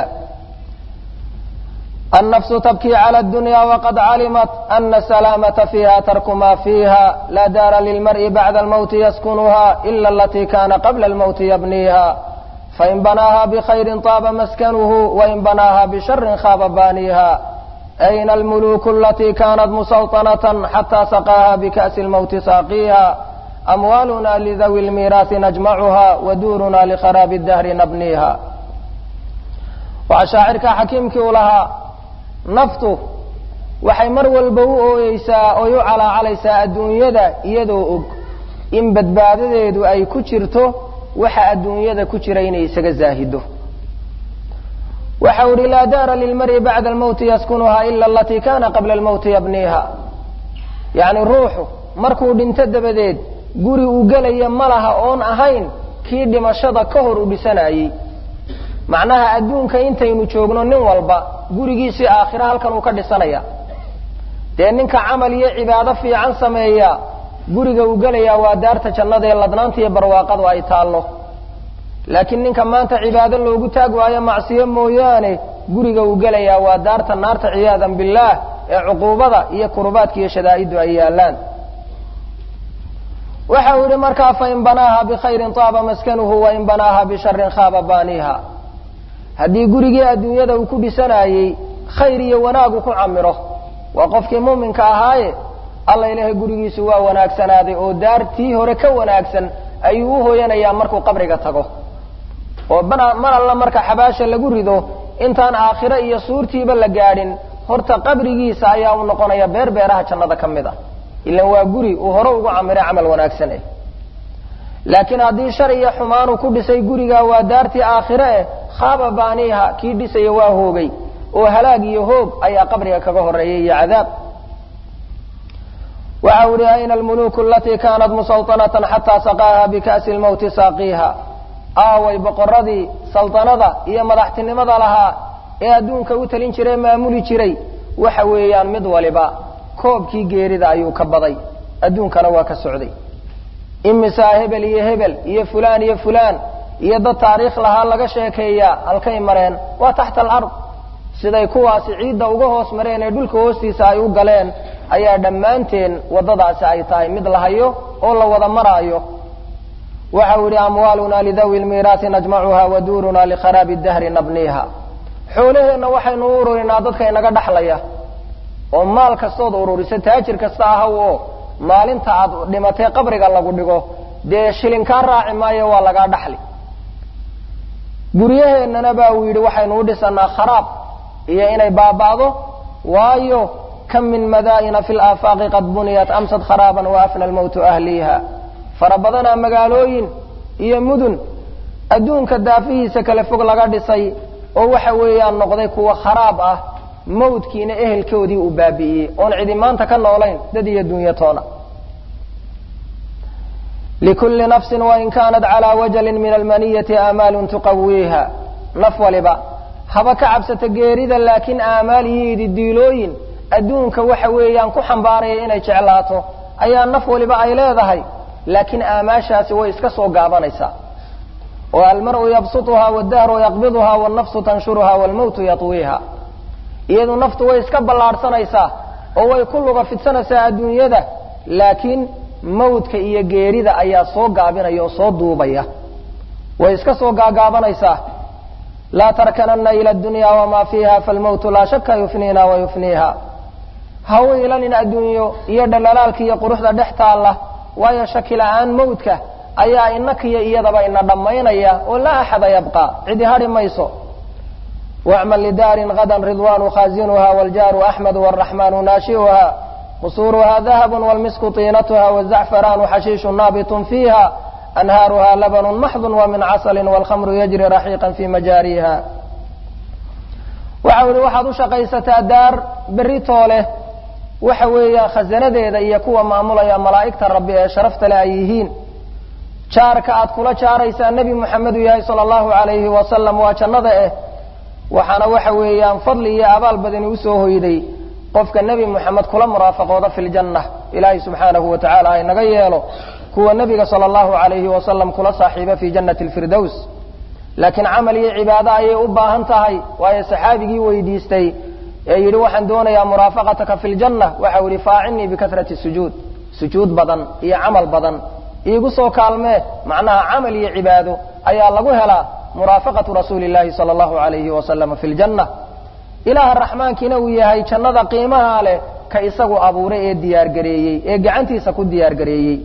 النفس تبكي على الدنيا وقد علمت أن السلامة فيها ترك ما فيها لا دار للمرء بعد الموت يسكنها إلا التي كان قبل الموت يبنيها فإن بناها بخير طاب مسكنه وإن بناها بشر خاب بانيها أين الملوك التي كانت مسوطنة حتى سقاها بكأس الموت ساقيها أموالنا لذوي الميراث نجمعها ودورنا لخراب الدهر نبنيها وعشاعرك حكيمك لها naftu waxay mar walba u ooyeysaa oy u calaacalaysaa adduunyada iyadoo og in badbaadadeedu ay ku jirto waxa adduunyada ku jira inay isaga zaahido waxau ihi laa daara lilmari bacda almowti yaskunuhaa ila alatii kana qabla almowti yabniiha yacni ruuxu markuu dhinto dabadeed guri uu gelaya ma laha oon ahayn kii dhimashada ka hor u dhisanayey macnaha adduunka intaynu joogno nin walba gurigiisii aakhira halkan uu ka dhisanaya dee ninka camal iyo cibaado fiican sameeya guriga uu gelayaa waa daarta jannada ee ladnaanta iyo barwaaqadu ay taallo laakiin ninka maanta cibaado loogu taag waayo macsiyo mooyaane guriga uu gelayaa waa daarta naarta ciyaadan billaah ee cuquubada iyo kurubaadka iyo shadaa'iddu ay yaallaan waxa uu yihi markaa fain banaaha bikhayrin taaba maskanuhu wain banaaha bisharin khaaba baaniiha haddii gurigii adduunyada uu ku dhisanayey khayr iyo wanaagu ku camiro waa qofkii muuminka ahaaye alla ilaahay gurigiisu waa wanaagsanaaday oo daartii hore ka wanaagsan ayuu u hooyanayaa markuu qabriga tago oo mar alla marka xabaasha lagu rido intaan aakhiro iyo suurtiiba la gaadhin horta qabrigiisa ayaa u noqonaya beer beeraha jannada ka mid ah ilan waa guri uu hore ugu camiray camal wanaagsan eh laakiin haddii shar iyo xumaanu ku dhisay guriga waa daartii aakhire eh khaaba baaniiha kii dhisaya waa hoogay oo halaag iyo hoog ayaa qabriga kaga horeeyay iyo cadaab waxa u ihi ayna almuluku alatii kanat musalطanatan xataa saqaaha bika'si lmowti saaqiiha aaway boqoradii saltanada iyo madaxtinimada lahaa ee adduunka u talin jiray maamuli jiray waxa weeyaan mid waliba koobkii geerida ayuu ka baday adduunkana waa ka socday imisaa hebel iyo hebel iyo fulaan iyo fulaan iyo dad taariikh lahaa laga sheekeeyaa halkay mareen waa taxta alard siday kuwaasi ciidda uga hoos mareen ee dhulka hoostiisa ay u galeen ayaa dhammaanteen waddadaasi ay tahay mid la hayo oo la wada maraayo waxau yihi amwaaluna lidawi lmiiraasi najmacuha wa duuruna likharaabi dahri nabniiha xoolaheenna waxaynu u ururinaa dadka inaga dhaxlaya oo maal kastood ururiso taajir kasta ahaw oo maalinta aad dhimatay qabriga lagu dhigo dee shilinkaa raaci maayo waa lagaa dhaxli guryaheennana ba uu yidhi waxaynu u dhisanaa kharaab iyo inay baaba'do waayo kam min madaa'ina fi laafaaqi qad buniyat amsad kharaaban wa afna almowtu ahliiha fara badanaa magaalooyin iyo mudun adduunka daafihiisa kale fog laga dhisay oo waxa weeyaan noqday kuwa kharaab ah mawdkiina ehelkoodii uu baabi'iyey oon cidi maanta ka noolayn dad iyo dunyatoona likulli nafsin wain kaanat calaa wajalin min almaniyati aamaalun tuqawiiha naf waliba haba ka cabsata geerida laakiin aamaal iyo ididiilooyin adduunka waxa weeyaan ku xambaaraya inay jeclaato ayaa naf waliba ay leedahay laakiin aamaashaasi way iska soo gaabanaysaa oo almar'u yabsutuha waddahru yaqbiduha wannafsu tanshuruha waalmowtu yatwiiha iyadu naftu way iska ballaadhsanaysaa oo way ku luga fidsanaysaa adduunyada laakiin mawdka iyo geerida ayaa soo gaabinaya oo soo duubaya way iska soo gaagaabanaysaa laa tarkananna ila dunya wamaa fiiha falmowtu laa shaka yufniina wa yufniiha ha u ilanin adduunyo iyo dhalaalaalka iyo quruxda dhex taalla waayo shaki la-aan mawdka ayaa inakiyo iyadaba ina dhammaynaya oo laa axada yabqaa cidi hadhi mayso wacmal lidaarin gadan ridwaanu khaazinuha waljaaru axmedu waraxmaanu naashiuha qusuuruha dahabu wlmisku tiinatuha wzacfaraanu xashiishu naabitun fiiha anhaaruha labanu maxdun wamin casalin wاlkhamru yajri raxiiqan fi majaariha waxau ihi waxaad u shaqaysataa daar berri tooleh waxa weeyaan khasanadeeda iyo kuwa maamulaya malaa'igta rabbi ee sharafta le ay yihiin jaarka aad kula jaaraysaa nebi moxamedu yahay sala allahu alayhi wasalam waa jannada eh waxaana waxa weeyaan fadli iyo abaal badani usoo hoyday qofka nebi moxamed kula muraafaqooda fi ljanna ilaahay subxaanahu wa tacala ha inaga yeelo kuwa nebiga sala allahu alayhi wasalam kula saaxiiba fi jannati lfirdows laakiin camal iyo cibaado ayay u baahan tahay waayo saxaabigii weydiistay ee yidhi waxaan doonayaa muraafaqataka fi ljanna waxau yihi faacinii bikasrati sujuud sujuud badan iyo camal badan iigu soo kaalmee macnaha camal iyo cibaado ayaa lagu helaa muraafaqatu rasuuli llahi sala allahu alayhi wasalama fi ljanna ilaaha raxmaankiina uu yahay jannada qiimaha leh ka isagu abuuray ee diyaargareeyey ee gacantiisa ku diyaargareeyey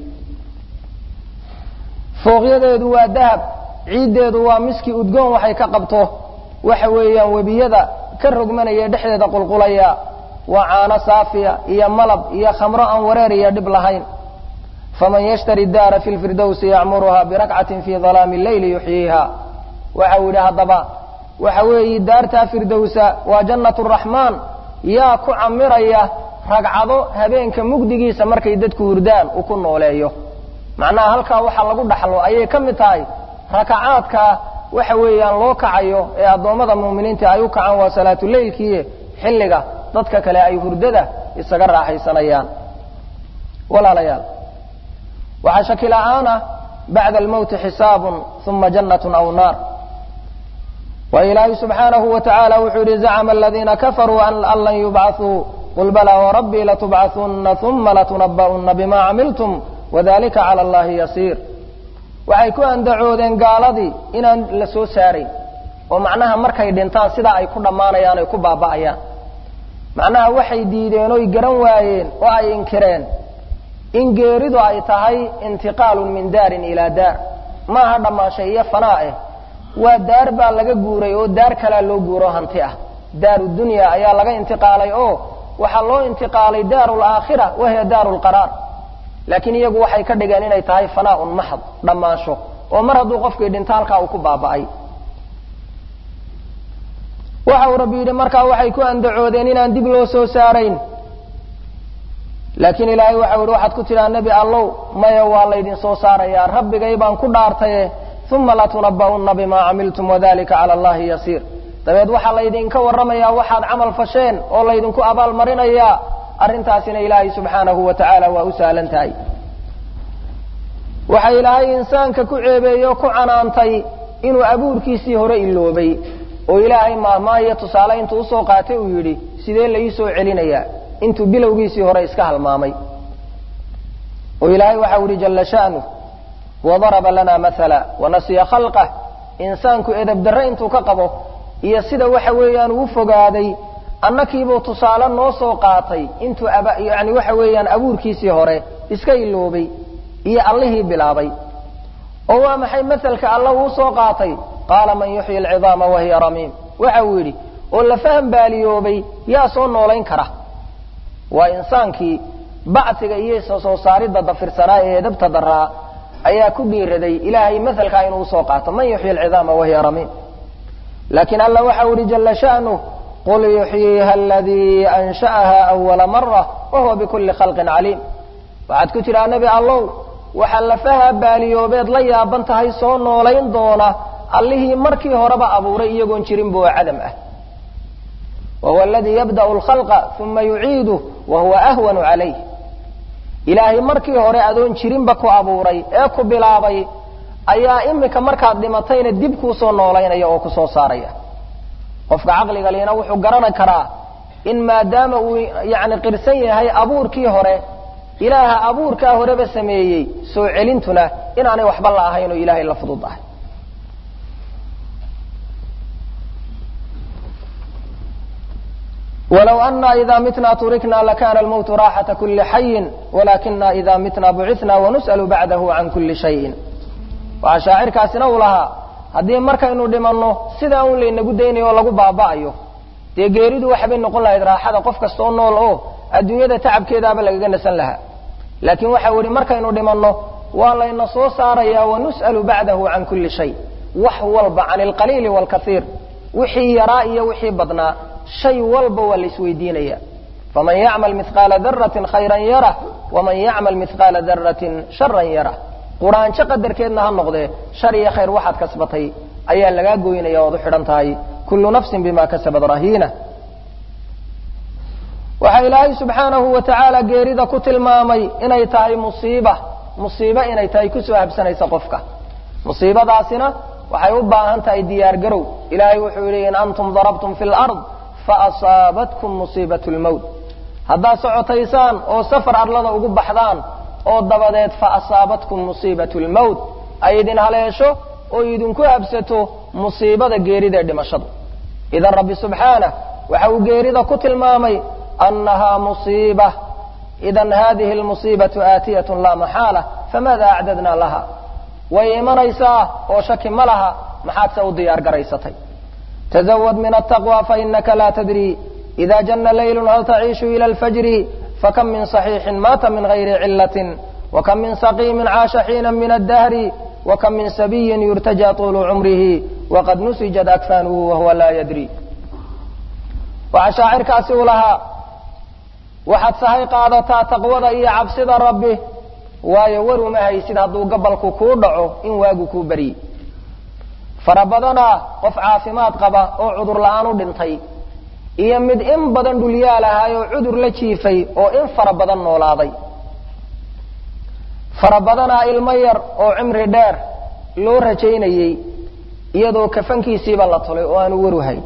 fooqyadeedu waa dahab ciiddeedu waa miski udgoon waxay ka qabto waxa weeyaan webiyada ka rogmanaya dhexdeeda qulqulaya waa caano saafiya iyo malab iyo khamro aan wareer iyo dhib lahayn faman yashtari daara fi lfirdowsi yacmuruha birakcatin fi dalaami leyli yuxyiiha waxa uu yidhi haddaba waxa weeye daartaa firdowsa waa jannat raxmaan yaa ku camiraya ragcado habeenka mugdigiisa markay dadku hurdaan uu ku nooleeyo macnaha halkaa waxa lagu dhaxlo ayay ka mid tahay rakacaadka waxa weeyaan loo kacayo ee addoommada muuminiinta ay u kacaan waa salaatuleylkii xilliga dadka kale ay hurdada isaga raaxaysanayaan walaalayaal waxaa shaki la'aana bacda almowti xisaabun uma jannatun aw naar wa ilaahi subxaanahu wa tacaala wuxuu yidhi zacma aladiina kafaruu an lan yubcaثuu qul balaa wrabbii latubcaثuna uma latunaba'una bima camiltum wadalika cala allahi yasiir waxay ku andacoodeen gaaladii inaan la soo saarayn oo macnaha markay dhintaan sidaa ay ku dhammaanayaan ay ku baaba'ayaan macnaha waxay diideen oy garan waayeen oo ay inkireen in geeridu ay tahay intiqaalun min daarin ilaa daar maaha dhammaanshay iyo fanaa eh waa daar baa laga guuray oo daar kalaa loo guuro hanti ah daaru dunya ayaa laga intiqaalay oo waxaa loo intiqaalay daaru laakhira wahiya daaru lqaraar laakiin iyagu waxay ka dhigeen inay tahay fanaaun maxad dhammaansho oo mar hadduu qofkii dhinto halkaa uu ku baaba'ay waxa uu rabbi yidhi markaa waxay ku andacoodeen inaan dib loo soo saarayn laakiin ilaahay waxa yihi waxaad ku tidhaa nebi allow maya waa laydin soo saarayaa rabbigay baan ku dhaartaye uma latunaba'una bimaa camiltum wadalika cala allahi yasiir dabeed waxaa laydinka warramayaa waxaad camal fasheen oo laydinku abaalmarinayaa arrintaasina ilaahay subxaanahu wa tacaala waa u sahlan tahay waxa ilaahay insaanka ku ceebeeye o ku canaantay inuu abuurkiisii hore iloobay oo ilaahay maahmaayo tusaale intuu usoo qaatay uu yidhi sidee la ii soo celinayaa intuu bilowgiisii hore iska halmaamay oo ilaahay waxau yihi jalla sha'nuh wadaraba lana maala wanasiya khalqah insaanku edabdarre intuu ka qabo iyo sida waxa weeyaan uu fogaaday annakiibuu tusaale noo soo qaatay intuu yani waxa weeyaan abuurkiisii hore iska iloobay iyo allihii bilaabay oo waa maxay maselka alla uu soo qaatay qaala man yuxyi alcidaama wahiya ramiim waxa uu yidhi oo la faham baaliyoobay yaa soo noolayn kara waa insaankii bacsiga iyo soo saaridda dafirsanaa ee edabta daraa ayaa ku dhiiraday ilaahay maselkaa inuu usoo qaato man yuxyi alcidaama wahiya ramiim laakiin alla waxa u ihi jalla sha'nuh qul yuxyiiha aladii ansha'aha awala mara wahuwa bikulli khalqin caliim waxaad ku tidhaa nebi allow waxaa lafaha baaliyoobeed la yaaban tahay soo noolayn doona allihii markii horeba abuuray iyagoon jirinba oo cadam ah wahuwa aladii yabda'u alkhalqa uma yuciiduh wahuwa ahwanu calayh ilaahay markii hore adoon jirinba ku abuuray ee ku bilaabay ayaa imika markaad dhimatayna dib kuu soo noolaynaya oo ku soo saaraya qofka caqliga liina wuxuu garan karaa in maadaama uu yani qirsan yahay abuurkii hore ilaaha abuurkaa horeba sameeyey soo celintuna inaanay waxba la ahayn oo ilaahay la fudud ahay wlow ana ida mitna turikna lakana almowtu raaxata kuli xayin walakina ida mitna bucina wanus'lu bacdahu can kuli shayin waxaa shaacirkaasina uu lahaa haddii markaynu dhimanno sidaa un laynagu daynayo oo lagu baaba'ayo dee geeridu waxbay noqon lahayd raaxada qof kastoo nool oo adduunyada tacabkeedaaba lagaga nasan lahaa laakiin waxau yihi markaynu dhimanno waa layna soo saaraya wanus'lu bacdahu can kuli shay wax walba can alqaliili wاlkaiir wixii yaraa iyo wixii badnaa shay walba waa la isweydiinaya faman yacmal mihqaala daratin khayran yarah waman yacmal mihqaala daratin sharan yarah quraanjo qadarkeedna ha noqdee shar iyo khayr waxaad kasbatay ayaa lagaa goynaya oad u xidhan tahay kullu nafsin bima kasabat rahiina waxaa ilaahay subxaanahu wa tacaala geerida ku tilmaamay inay tahay musiiba musiibo inay tahay kusoo habsanaysa qofka musiibadaasina waxay u baahan tahay diyaar garow ilaahay wuxuu yidhi in antum darabtum fi lard faasaabatkum musiibat lmowt haddaad socotaysaan oo safar arlada ugu baxdaan oo dabadeed faasaabatkum musiibat lmowt ay idin haleesho oo idinku habsato musiibada geerida ee dhimashadu idan rabbi subxaanah waxa uu geerida ku tilmaamay annahaa musiiba idan hadihi lmusiibatu aatiyatun laa maxaala famaada acdadna laha way imanaysaa oo shaki ma laha maxaad se u diyaar garaysatay tزwd min التقوى fainaka la tdrي إida jana layl hal taciishu ilى اlfajri fakam min صaxiixin maata min غayri cilaة وkam min saqiimin caasha xiina min الdahri وkam min sabiyin yurtaja طulu cumrihi waqad nusijat akfanuhu wahuwa laa yadri waxaa shaacirkaasi u lahaa waxaad sahay qaadataa taqwada iyo cabsida rabbi waayo war uma haysid hadduu gabalku kuu dhaco in waagu kuu beryi fara badanaa qof caafimaad qaba oo cudur la-aan u dhintay iyo mid in badan dhulyaal ahaay oo cudur la jiifay oo in fara badan noolaaday fara badanaa ilmo yar oo cimri dheer loo rajaynayey iyadoo kafankiisiiba la tulay oo aanu waru hayn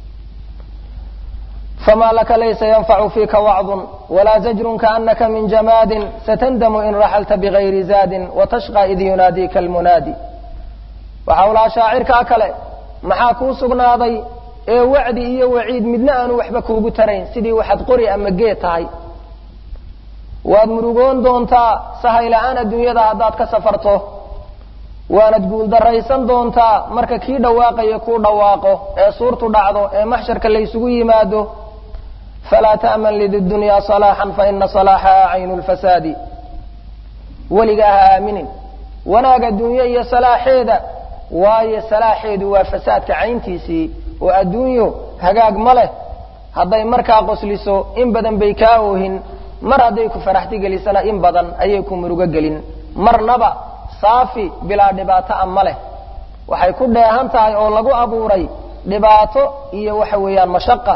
fma laka laysa ynfacu fiika wacdun walaa zajrun kaanaka min jamaadin satandamu in raxalta bigayri zaadin watashqa id yunaadiika almunaadi waxa u lahaa shaacirkaa kale maxaa kuu sugnaaday ee wacdi iyo waciid midna aanu waxba kuugu tarayn sidii waxaad qori ama geed tahay waad murugoon doontaa sahayla-aan adduunyada haddaad ka safarto waanad guuldaraysan doontaa marka kii dhawaaqaya kuu dhawaaqo ee suurtu dhacdo ee maxsharka laysugu yimaado falaa ta'man lidunyaa salaaxan faina salaaxaha caynu lfasaadi weligaa ha aaminin wanaag adduunye iyo salaaxeeda waayo salaaxeedu waa fasaadka cayntiisii oo adduunyo hagaag ma leh hadday markaa qosliso in badan bay kaa oohin mar hadday ku faraxti gelisana in badan ayay ku murugo gelin marnaba saafi bilaa dhibaato a ma leh waxay ku dheehan tahay oo lagu abuuray dhibaato iyo waxa weeyaan mashaqa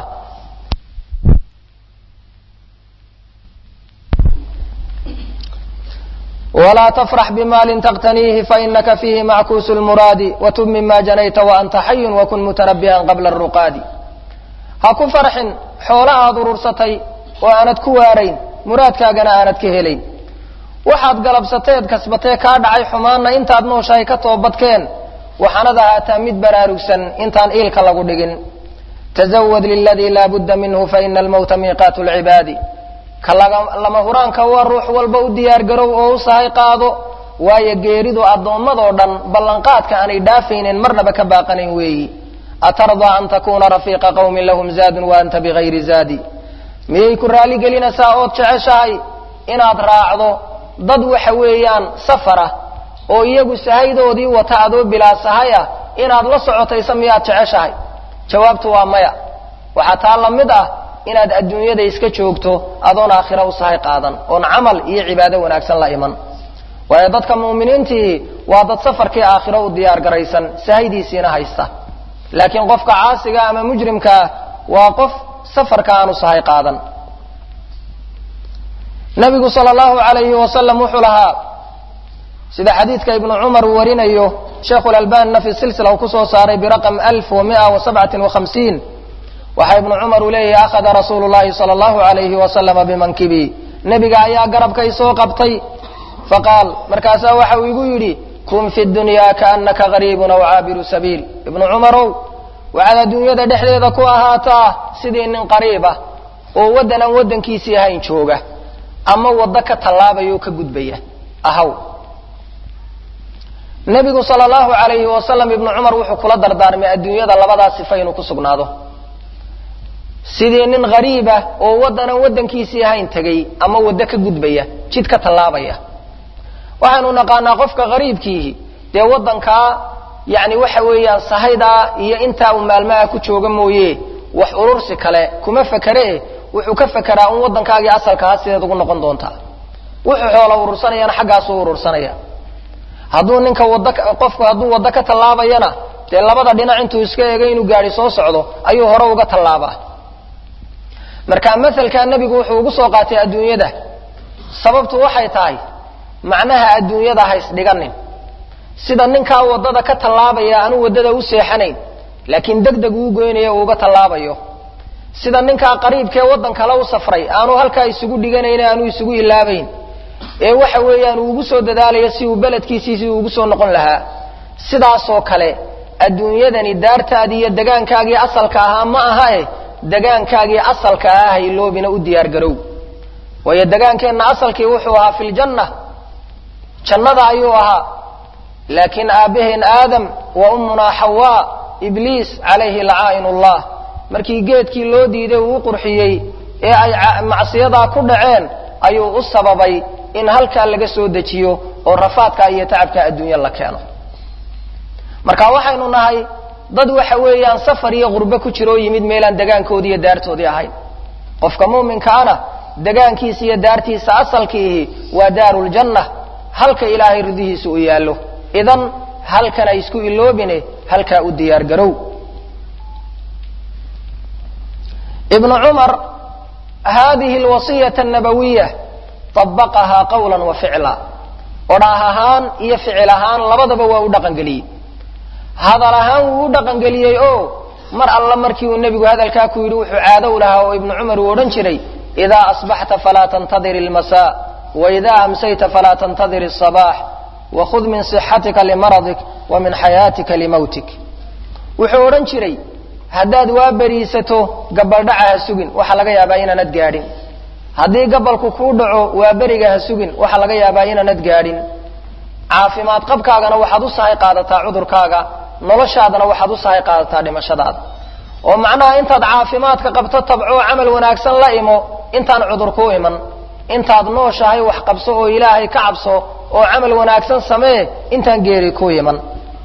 walaa tafrax bimaalin taqtaniihi fainaka fiihi mackuusu lmuraadi watub mima janayta waanta xayun wakun mutanabihan qabla aruqaadi ha ku farxin xoolo aad urursatay oo aanad ku waarayn muraadkaagana aanad ka helayn waxaad galabsateed kasbatee kaa dhacay xumaanna intaad nooshahay ka toobadkeen waxaanad ahaataa mid baraarugsan intaan iilka lagu dhigin tazawad liladii laa budda minhu faina almawta miiqaatu lcibaadi ka lama huraanka waa ruux walba u diyaargarow oo u sahay qaado waayo geeridu addoommadoo dhan ballanqaadka aanay dhaafaynen marnaba ka baaqanayn weeyi atardaa an takuuna rafiiqa qawmin lahum zaadun wa anta bigayri zaadi miyay ku raali gelinaysaa ood jeceshahay inaad raacdo dad waxa weeyaan safara oo iyagu sahaydoodii wata adoo bilaa sahay ah inaad la socotaysa miyaad jeceshahay jawaabtu waa maya waxaa taa la mid ah inaad adduunyada iska joogto adoon aakhira u sahay qaadan oon camal iyo cibaado wanaagsan la iman waayo dadka mu'miniintii waa dad safarkii aakhiro u diyaar garaysan sahaydiisiina haysta laakiin qofka caasiga ama mujrimkaa waa qof safarka aanu sahay qaadan nabigu sal allahu alayhi wasalam wuxuu lahaa sida xadiidka ibnu cumar uu warinayo sheikhu lalbanina fi silsila uu kusoo saaray biraqam alf wa mia wa sabcatin wa hamsiin waxaa ibnu cumar uu leeyahay akhada rasuulu llahi sala allahu alayhi wasalama bimankibi nebiga ayaa garabkay soo qabtay faqaal markaasaa waxa uu igu yidhi kun fi dunya kaanaka gariibun aw caabiru sabiil ibnu cumarow waxaad adduunyada dhexdeeda ku ahaataa sidii nin qariib ah oo waddan aan waddankiisii ahayn jooga ama waddo ka tallaabaya oo ka gudbaya ahaw nebigu sala allahu alayhi wasalam ibnu cumar wuxuu kula dardaarmay adduunyada labadaa sifa inuu ku sugnaado sidii nin hariibah oo waddanaan waddankiisii ahayn tegay ama waddo ka gudbaya jid ka tallaabaya waxaanu naqaanaa qofka hariibkiihi dee waddankaa yani waxa weeyaan sahaydaa iyo intaa uu maalmaha ku jooga mooye wax urursi kale kuma fakere wuxuu ka fekeraa un waddankaagii asalkaha sideed ugu noqon doontaa wuxuu xoola urursanayana xaggaasuu urursanaya hadduu ninka wad qofku hadduu waddo ka tallaabayana dee labada dhinac intuu iska eegay inuu gaari soo socdo ayuu hore uga tallaabaa marka masalkaa nebigu wuxuu ugu soo qaatay adduunyada sababtu waxay tahay macnaha adduunyada ha isdhiganin sida ninkaa waddada ka tallaabaya aanu waddada u seexanayn laakiin deg deg uu goynayo uu uga tallaabayo sida ninkaa qariibkee waddan kale u safray aanu halkaa isugu dhiganayn aanu isugu ilaabayn ee waxa weeyaan uu ugu soo dadaalayo si uu beledkiisiisii ugu soo noqon lahaa sidaasoo kale adduunyadani daartaadii iyo degaankaagii asalka ahaa ma ahae degaankaagii asalka ahaa hayloobina u diyaar garow waayo degaankeenna asalkii wuxuu ahaa fi ljanna jannada ayuu ahaa laakiin aabbaheen aadam wa ummunaa xawaa ibliis calayhi lacaa'in ullah markii geedkii loo diiday uu u qurxiyey ee ay macsiyadaa ku dhaceen ayuu u sababay in halkaa laga soo dejiyo oo rafaadka iyo tacabka adduunya la keeno marka waxaynu nahay dad waxa weeyaan safar iyo qurbe ku jira oo yimid meelaan degaankoodii iyo daartoodii ahayn qofka muuminkaana degaankiisa iyo daartiisa asalkiihi waa daaruljanna halka ilaahay ridihiisa u yaallo idan halkan ay isku iloobine halkaa u diyaar garow ibnu cumar hadihi alwasiyata annabawiya طabaqahaa qawla wa ficla odhaah ahaan iyo ficil ahaan labadaba waa u dhaqangeliyey hadal ahaan wuu u dhaqangeliyey oo mar alla markii uu nebigu hadalkaa ku yidhi wuxuu caado u lahaa oo ibnu cumar uu odhan jiray idaa asbaxta falaa tantadir ilmasa waidaa amsayta falaa tantadir الصabax wakhud min صixatika limaradik wa min xayaatika limawtik wuxuu odhan jiray haddaad waa beriisato gabaldhaca ha sugin waxaa laga yaabaa inaanad gaadhin haddii gabalku kuu dhaco waa beriga ha sugin waxaa laga yaabaa inaanad gaadhin caafimaad qabkaagana waxaad u sahay qaadataa cudurkaaga noloshaadana waxaad u sahay qaadataa dhimashadaada oo macnaha intaad caafimaadka qabto tabcoo camal wanaagsan la imo intaan cudur kuu iman intaad nooshahay wax qabso oo ilaahay ka cabso oo camal wanaagsan samee intaan geeri kuu iman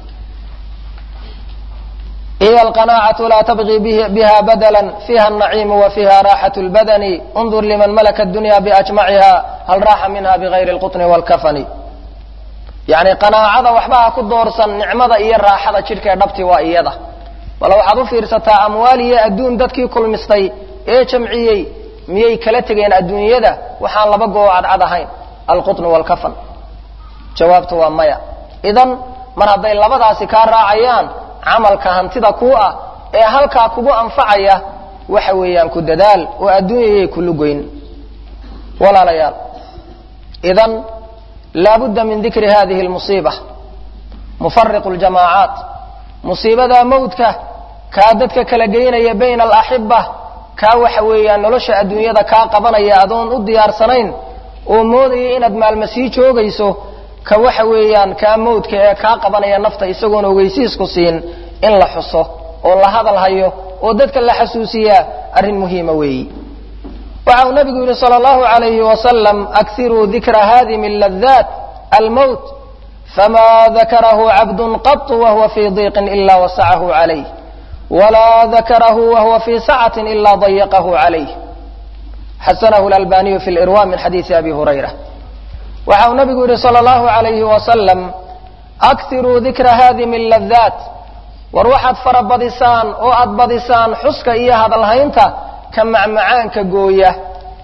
hiya alqanaacatu laa tabqi biha badala fiiha alnaciimu wa fiiha raaxat lbadani undur liman malaka dunya biajmaciha hal raaxa minha bigayri lqutni wlkafani yani qanaacada waxba ha ku doorsan nicmada iyo raaxada jidhkaee dhabti waa iyada bal waxaad u fiirsataa amwaal iyo adduun dadkii kulmistay ee jamciyey miyay kala tegeen adduunyada waxaan laba goo cadcad ahayn alqutn waalkafan jawaabtu waa maya idan mar hadday labadaasi kaa raacayaan camalka hantida kuu ah ee halkaa kugu anfacaya waxa weeyaan ku dadaal oo adduunyayay kulugoyn walaalayaal idan laabudda min dikri hadihi lmusiiba mufariqu ljamaacaat musiibada mawdka kaa dadka kala geynaya bayna alaxiba kaa waxa weeyaan nolosha adduunyada kaa qabanaya adoon u diyaarsanayn oo moodaya inaad maalma sii joogayso ka waxa weeyaan kaa mawdka ee kaa qabanaya nafta isagoon ogeysiisku siin in la xuso oo la hadal hayo oo dadka la xasuusiyaa arrin muhiima weeyi waxa uu nabigu yihi sal allahu alayhi wasalam akiruu dikra hadimi ladaat almowt fama dakarahu cabdun qatu wahuwa fii diiqin ila wasacahu calayh walaa dakarahu wahuwa fii sacatin ila dayaqahu calayh xasanahu lalbaniyu fi lirwa min xadiisi abi hurayra waxa uu nabigu yihi sal allahu alayhi wasalam akiruu dikra hadimi ladaat war waxaad fara badisaan oo aad badisaan xuska iyo hadalhaynta ka macmacaanka gooya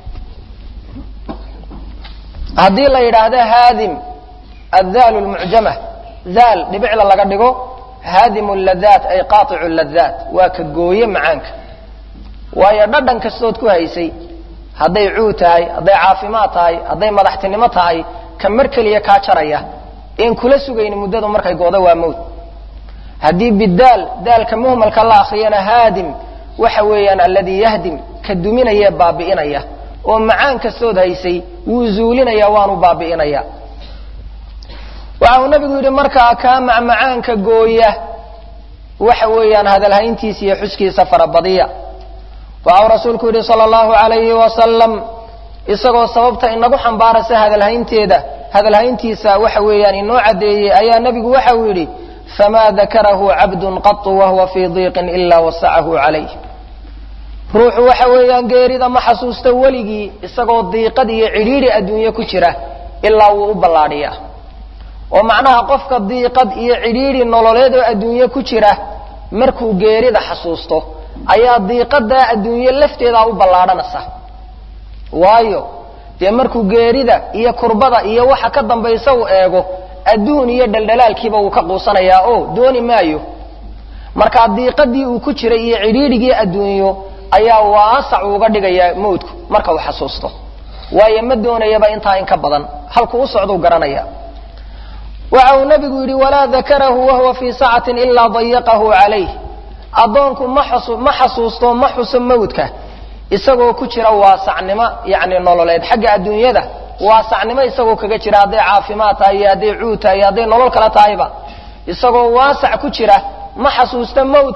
haddii la yidhaahdo haadim addaal lmucjama daal dhibicla laga dhigo haadimu ladaat ay qaaicu ladaat waa ka gooye macaanka waayo dhadhan kastood ku haysay hadday cuu tahay hadday caafimaad tahay hadday madaxtinimo tahay ka mar keliya kaa jaraya een kula sugayni muddadu markay gooda waa mowt haddii bidaal daalka muhmalka la akriyana haadim waxa weeyaan alladii yahdim ka duminaya baabi'inaya oo macaan kastood haysay wuu zuulinaya waanu baabi'inaya waxa uu nabigu yidhi markaa kaa macmacaanka gooya waxa weeyaan hadalhayntiisa iyo xuskiisa farabadiya waxa uu rasuulku yidhi sala allahu alayhi wasalam isagoo sababta inagu xambaaraysa hadalhaynteeda hadalhayntiisa waxa weeyaan inoo caddeeyey ayaa nebigu waxa uu yidhi fama dakarahu cabdun qatu wahuwa fii diiqin ila wasacahu calayh ruuxu waxa weeyaan geerida ma xasuusta weligii isagoo diiqad iyo cidhiidhi adduunye ku jira ilaa wuu u ballaadhiyaa oo macnaha qofka diiqad iyo cidhiidhi nololeed oo adduunye ku jira markuu geerida xasuusto ayaa diiqadaa adduunye lafteedaa u ballaadhanaysa waayo dee markuu geerida iyo kurbada iyo waxa ka dambaysa uu eego adduun iyo dhaldhalaalkiiba wuu ka quusanayaa oo dooni maayo markaa diiqadii uu ku jiray iyo cidhiidhigii adduunyo ayaa waasac uga dhigayaa mawdku marka uu xasuusto waayo ma doonayaba intaa in ka badan halku u socduu garanaya waxa uu nabigu yidhi walaa dakarahu wahuwa fii sacatin ilaa dayaqahu calayh addoonku ma xasuusto ma xuso mawdka isagoo ku jira waasacnimo yani nololeed xagga adduunyada waasacnimo isagoo kaga jira hadday caafimaad tahay iyo hadday cuud tahay iyo hadday nolol kala tahayba isagoo waasac ku jira ma xasuusta mawdka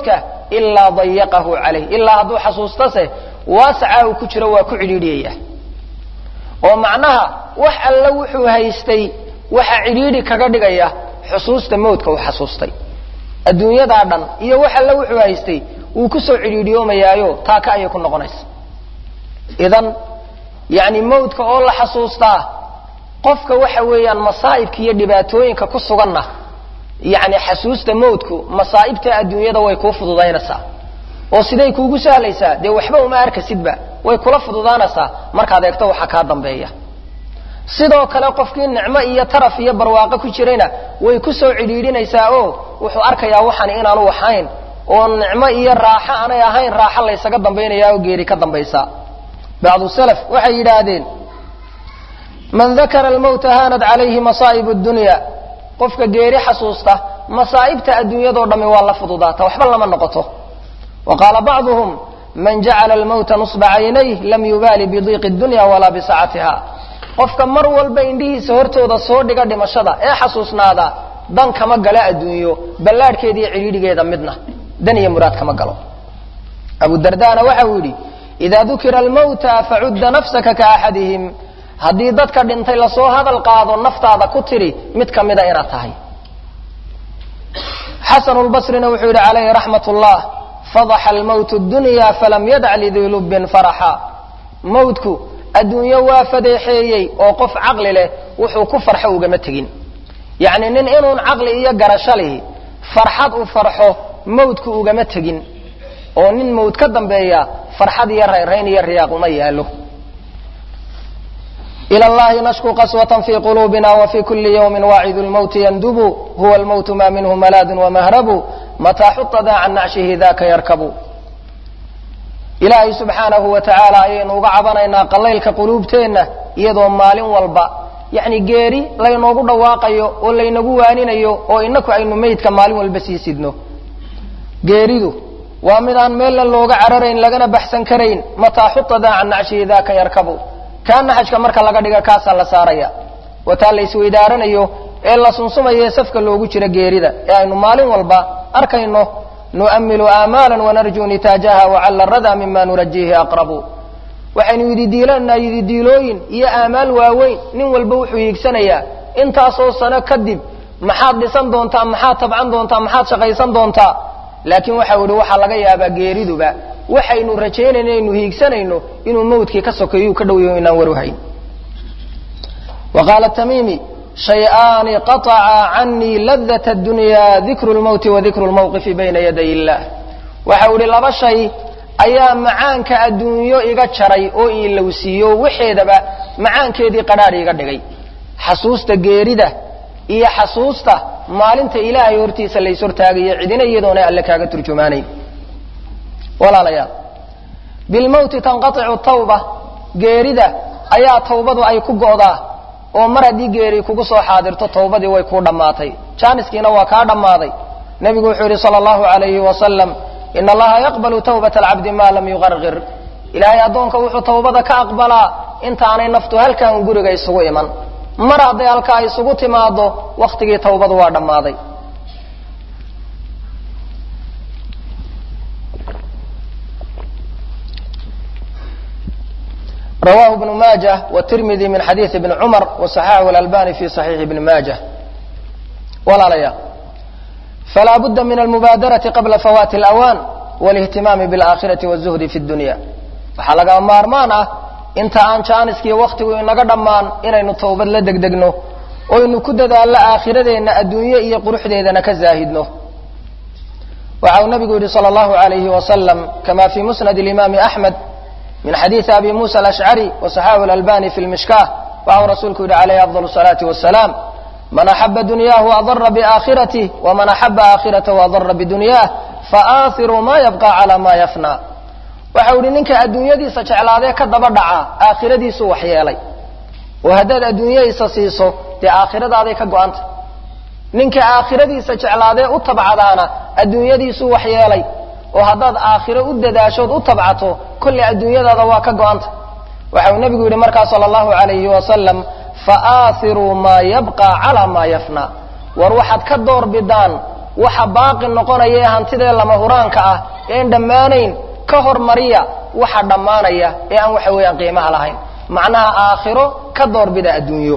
ilaa dayaqahu calayh ilaa hadduu xasuustase waasacaa uu ku jiro waa ku cidhiidhiyaya oo macnaha wax alle wuxuu haystay waxa cidhiidhi kaga dhigaya xusuusta mawdka uu xasuustay adduunyadaa dhan iyo wax alle wuxuu haystay wuu kusoo cidhiidhiyoomayaayo taaka ayay ku noqonaysa idan yani mawdka oo la xasuustaa qofka waxa weeyaan masaa'ibka iyo dhibaatooyinka ku suganna yani xasuusta mawdku masaa'ibta adduunyada way kuu fududaynaysaa oo siday kuugu sahlaysaa dee waxba uma arkasidba way kula fududaanaysaa markaad eegto waxa kaa dambeeya sidoo kale qofkii nicmo iyo taraf iyo barwaaqo ku jirayna way ku soo cidhiidhinaysaa oo wuxuu arkayaa waxan inaanu waxayn oo nicmo iyo raaxo aanay ahayn raaxo laysaga dambaynaya oo geeri ka dambaysa bacdu salaf waxay yidhaahdeen man dakara almawta haanad calayhi masaa'ib dunya qofka geeri xasuusta masaa'ibta adduunyadoo dhammi waa la fududaata waxba lama noqoto wa qaala bacduhum man jacala almawta nusba caynayh lam yubaali bidiiqi dunya walaa bisacatiha qofka mar walba indhihiisa hortooda soo dhiga dhimashada ee xasuusnaada dan kama galo adduunyo ballaadhkeeda iyo cidhiidhigeeda midna dan iyo muraad kama galo abu dardana waxa uu yidhi ida dukira almawta facudda nafsaka kaaxadihim haddii dadka dhintay lasoo hadal qaado naftaada ku tiri mid ka mida inaad tahay xasanu lbasrina wuxuu yidhi calayhi raxmat ullah fadaxa almawtu dunya falam yadac lidii lubbin faraxa mawdku adduunyo waa fadeexeeyey oo qof caqli leh wuxuu ku farxo ugama tegin yacni nin inuun caqli iyo garasho lihi farxad u farxo mawdku ugama tegin oo nin mawd ka dambeeya farxad iyo rayrayn iyo riyaaq uma yaalo ilى اllahi nashku qaswة fi qulubina wfi kuli ywmi wacid اlmwti yndubu huwa اlmwt ma minhu malaad wmahrabu mataa xutada can nacshihi daka yarkabu ilaahay subxaanahu wa tacaala ayaynu uga cabanaynaa qalaylka quluubteenna iyadoo maalin walba yani geeri laynoogu dhawaaqayo oo laynagu waaninayo oo inaku aynu meydka maalin walba sii sidno geeridu waa mid aan meelna looga cararayn lagana baxsan karayn mataa xutada can nacshihi daka yarkabu kaana xajka marka laga dhiga kaasaa la saaraya wataa la isweydaaranayo ee la sunsumayo ee safka loogu jiro geerida ee aynu maalin walba arkayno nu'amilu aamaala wanarjuu nitaajaha wacalla rada mima nurajiihi aqrabu waxaynu yididiilanaa yididiilooyin iyo aamaal waaweyn nin walba wuxuu hiigsanayaa intaasoo sano kadib maxaad dhisan doontaa maxaad tabcan doontaa maxaad shaqaysan doontaa laakiin waxa ihi waxaa laga yaabaa geeriduba waxaynu rajaynayno aynu hiigsanayno inuu mawdkii ka sokeeyu ka dhowyaho inaan waruhayn wa qaala tamiimi shay-aani qaطaca canii ladat اdunya dikru lmowti wa dikru lmawqifi bayna yaday illah waxau ihi laba shay ayaa macaanka adduunyo iga jaray oo iilowsiiyo waxeedaba macaankeedii qadhaadh iga dhigay xasuusta geerida iyo xasuusta maalinta ilaahay hortiisa lays hortaagayo cidina iyadoona alle kaaga turjumaanayn walaalayaal bilmowti tanqaicu tawba geerida ayaa tawbadu ay ku go'daa oo mar haddii geeri kugu soo xaadirto tawbadii way kuu dhammaatay jaaniskiina waa kaa dhammaaday nebigu wuxuu yidhi sala allahu alayhi wasalam ina allaha yaqbalu tawbata alcabdi maa lam yuqarqir ilaahay addoonka wuxuu tawbada ka aqbalaa intaanay naftu halkan guriga isugu iman mar hadday halkaa isugu timaado wakhtigii tawbadu waa dhammaaday rawahu bnu maajة wtirmidi min xadiiثi bni cumar waصaxaxahu اlalbani fi صaxiixi bni maajة walaalayaal falaa budda min almubaadaraةi qabla fawaati اlأwaan wاlاhtimaami bاlآkhiraةi wالzuhdi fi اdunya waxaa lagama maarmaan ah inta aan jaaniskiiyo waktigu inaga dhammaan inaynu tawbad la degdegno oynu ku dadaallo aakhiradeenna adduunye iyo quruxdeedana ka zaahidno waxa uu nabigu yihi salى اllahu عalayhi wasalam kama fi musnad اlimaami axmed min xadiiثi abi musa alashcari waصaxaxu اlalbani fi lmishkah waxau rasuulku yihi calayhi afضal الصalaati wasalaam man axaba dunyahu adara biaakhirath wman axaba aakhiratahu adara bidunyah faaahiru ma yabqa calى ma yafna waxau yihi ninka adduunyadiisa jeclaadee ka daba dhaca aakhiradiisuu waxyeelay oo haddaad adduunyadiisa siiso dee aakhiradaday ka go-anta ninka aakhiradiisa jeclaadee u tabcadaana adduunyadiisuu waxyeelay oo haddaad aakhiro u dadaashood u tabcato kolley adduunyadaada waa ka go-anta waxau nebigu yidhi markaa sala allahu alayhi wasalam faaathiruu maa yabqa calaa maa yafna war waxaad ka door bidaan waxa baaqi noqonaya ee hantidee lama huraanka ah een dhammaanayn ka hormariya waxa dhammaanaya ee aan waxa weeyaan qiimaha lahayn macnaha aakhiro ka doorbida adduunyo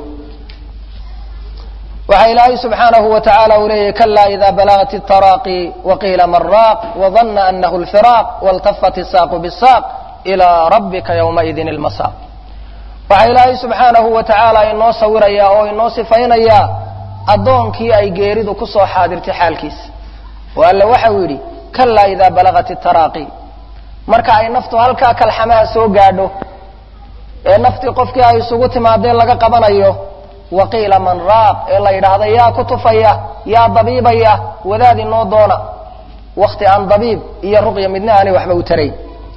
waxaa ilaahay subxaanahu wa tacaala uu leeyahy kalaa ida balagat الtaraaqi waqiila maraaq wadana anahu اlfiraaq waltafat الsaaqu bالsaaq ilaa rabbika ywmaidin اlmasaaq waxaa ilaahay subxaanahu wa tacaala inoo sawiraya oo inoo sifaynaya addoonkii ay geeridu ku soo xaadirtay xaalkiisa oo alle waxau yidhi kalaa ida balagat الtaraaqi marka ay naftu halkaa kalxamaha soo gaadho ee naftii qofkii ay isugu timaadee laga qabanayo waqiila man raaq ee la yidhaahda yaa ku tufaya yaa dabiibaya wadaad inoo doona wakti aan dabiib iyo ruqya midna aanay waxba u tarayn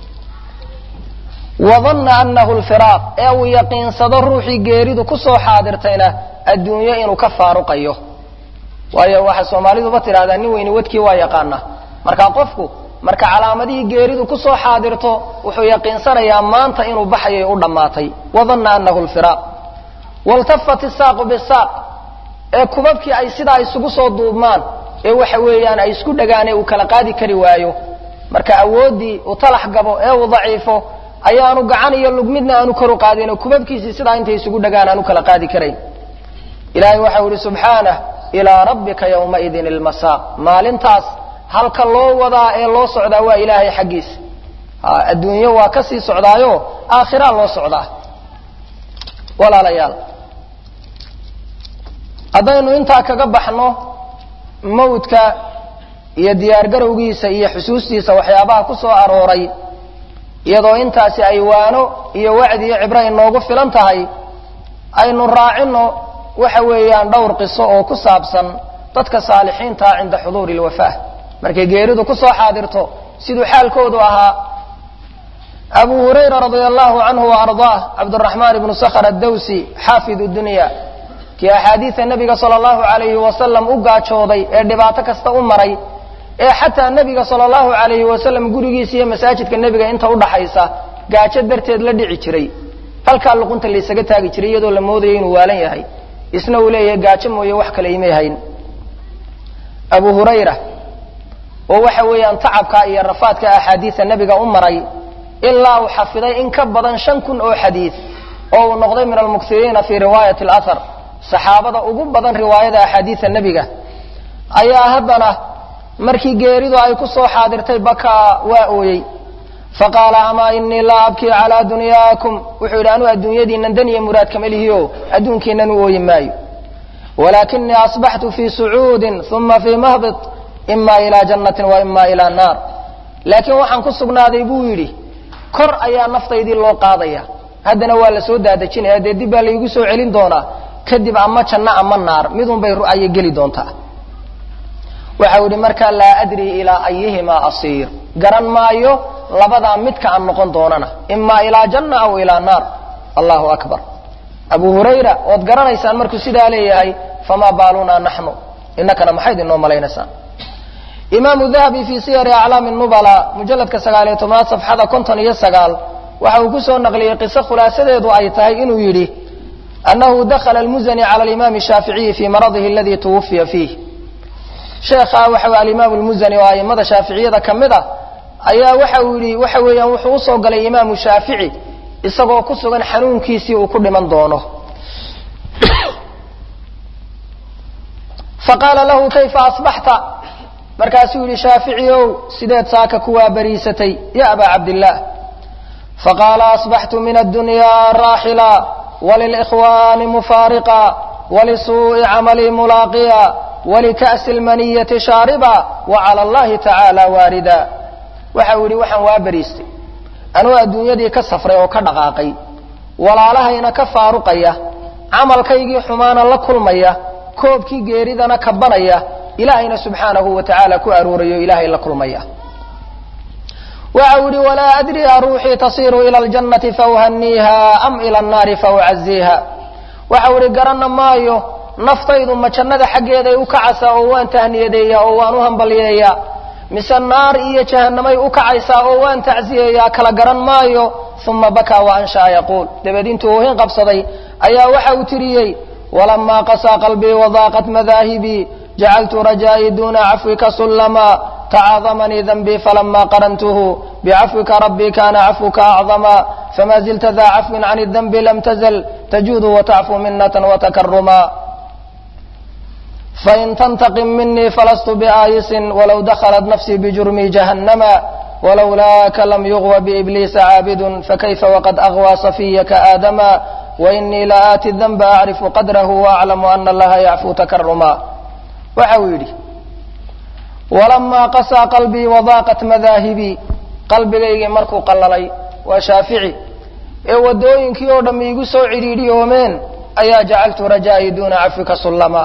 wadanna anahu lfiraaq ee uu yaqiinsado ruuxii geeridu ku soo xaadirtayna adduunyo inuu ka faaruqayo waayo waxay soomaaliduba tidhahdaa nin weyni wadkii waa yaqaana marka qofku marka calaamadihii geeridu ku soo xaadirto wuxuu yaqiinsanayaa maanta inuu baxayay u dhammaatay wadanna anahu lfiraaq waltafat isaaqu bisaaq ee kubabkii ay sidaa isugu soo duubmaan ee waxa weeyaan ay isku dhagaan ee uu kala qaadi kari waayo marka awooddii uu talax gabo ee uu daciifo ayaanu gacan iyo lug midna aanu kor u qaadin oo kubabkiisii sidaa intay isugu dhagaan aanu kala qaadi karayn ilaahay waxau ihi subxaanah ilaa rabbika ywmaidin ilmasaaq maalintaas halka loo wadaa ee loo socdaa waa ilaahay xaggiisa adduunyo waa ka sii socdaayo aakhiraa loo socdaa walaalayaal haddaynu intaa kaga baxno mawdka iyo diyaargarowgiisa iyo xusuustiisa waxyaabaha ku soo arooray iyadoo intaasi ay waano iyo wacdi iyo cibro inoogu filan tahay aynu raacino waxa weeyaan dhowr qiso oo ku saabsan dadka saalixiintaa cinda xuduuri lwafaa markay geeridu ku soo xaadirto siduu xaalkoodu ahaa abu hurayra radia allahu canhu waardaah cabduraxmaan ibnu sakhr addawsi xaafid dunya kii axaadiida nebiga sala allahu alayhi wasalam u gaajooday ee dhibaato kasta u maray ee xataa nebiga sala allahu alayhi wasalam gurigiisa iyo masaajidka nebiga inta udhaxaysa gaajo darteed la dhici jiray halkaa luqunta laysaga taagi jiray iyadoo la moodayo inuu waalan yahay isna uu leeyahay gaajo mooye wax kale imay hayn abu hurayra oo waxa weeyaan tacabka iyo rafaadka axaadiida nebiga u maray ilaa uu xafiday in ka badan shan kun oo xadiid oo uu noqday min almuksiriina fii riwaayati alathar saxaabada ugu badan riwaayada axaadiida nebiga ayaa haddana markii geeridu ay ku soo xaadirtay bakaa waa ooyey faqaala amaa inii laa abkii calaa dunyaakum wuxuu yidhi anuu adduunyadiinan dan iyo muraad kama lihiyo adduunkiinan u ooyi maayo walaakinii asbaxtu fii sucuudin uma fii mahbit ima ilaa jannatin wa ima ilaa naar laakiin waxaan ku sugnaaday buu yidhi kor ayaa naftaydii loo qaadaya haddana waa la soo daadejinaya dee dib baa laygu soo celin doonaa kadib ama janno ama naar midun bay ru'aya geli doontaa waxau yidhi markaa laa adrii ilaa ayihimaa asiir garan maayo labadaa midka aan noqon doonana imaa ilaa janna aw ilaa naar allahu akbar abu hurayra ood garanaysaan markuu sidaa leeyahay famaa baalunaa naxnu inakana maxayd inoo malaynaysaan imaamu dahabi fii siyari aclaami nubala mujalladka sagaaliyo tobnaad safxada konton iyo sagaal waxa uu ku soo naqliyey qiso khulaasadeedu ay tahay inuu yidhi annahu dakhala almuzani cala alimaami shaaficiyi fii maradihi aladii tuwafiya fiih sheekha waxa alimaam lmuzani oo aimada shaaficiyada ka mid a ayaa waxa uu yidhi waxa weeyaan wuxuu usoo galay imaamu shaafici isagoo ku sugan xanuunkiisii uu ku dhiman doono faqaala lahu kayfa asbaxta markaasuu yidhi shaafici ow sideed saaka kuwaa bariisatay ya abaa cabdillaah faqaala asbaxtu min addunyaa raaxila walilkhwaani mufaariqa walisuu'i camalii mulaaqiya walika'si lmaniyati shaariba wacala allahi tacaala waarida waxau yidhi waxaan waa bariistay anuu adduunyadii ka safray oo ka dhaqaaqay walaalahayna ka faaruqaya camalkaygii xumaana la kulmaya koobkii geeridana kabanaya ilaahayna subxaanahu wa tacaala ku aruurayo ilaahay la kulmaya waxau yidhi walaa adri a ruuxii tasiiru ila aljannati fauhaniiha am ila annaari faucaziiha waxau yidhi garanna maayo naftaydu ma jannada xaggeeday u kacaysaa oo waan tahniyadeeyaa oo waan u hambalyeeyaa mise naar iyo jahanamay u kacaysaa oo waan tacsiyeeyaa kala garan maayo uma bakaa wa anshaa yaquul dabeed intuu oohin qabsaday ayaa waxa uu tiriyey walamaa qasaa qalbii wadaaqat madaahibii jacaltu rajaa'i duuna cafwika sullama tacaadamanii danbii falama qarantuhu bicafwika rabbii kana cafwuka acdama fama zilta daa cafwin can danbi lam tazl tajuudu watacfu minata watakaruma fain tantaqim minii falastu biaayisin walow dakhalat nafsii bijurmii jahannama walowlaaka lam yugwa biibliisa caabidun fakayfa waqad agwaa safiyaka aadama wainii la aati danba acrifu qadrahu waaclamu ana allaha yacfuu takaruma waxa uu yidhi walamaa qasaa qalbii wadaaqat madaahibii qalbigaygii markuu qallalay waa shaafici ee waddooyinkii oo dhamm iigu soo cidhiidhiyoomeen ayaa jacaltu rajaa'i duuna cafwika sullama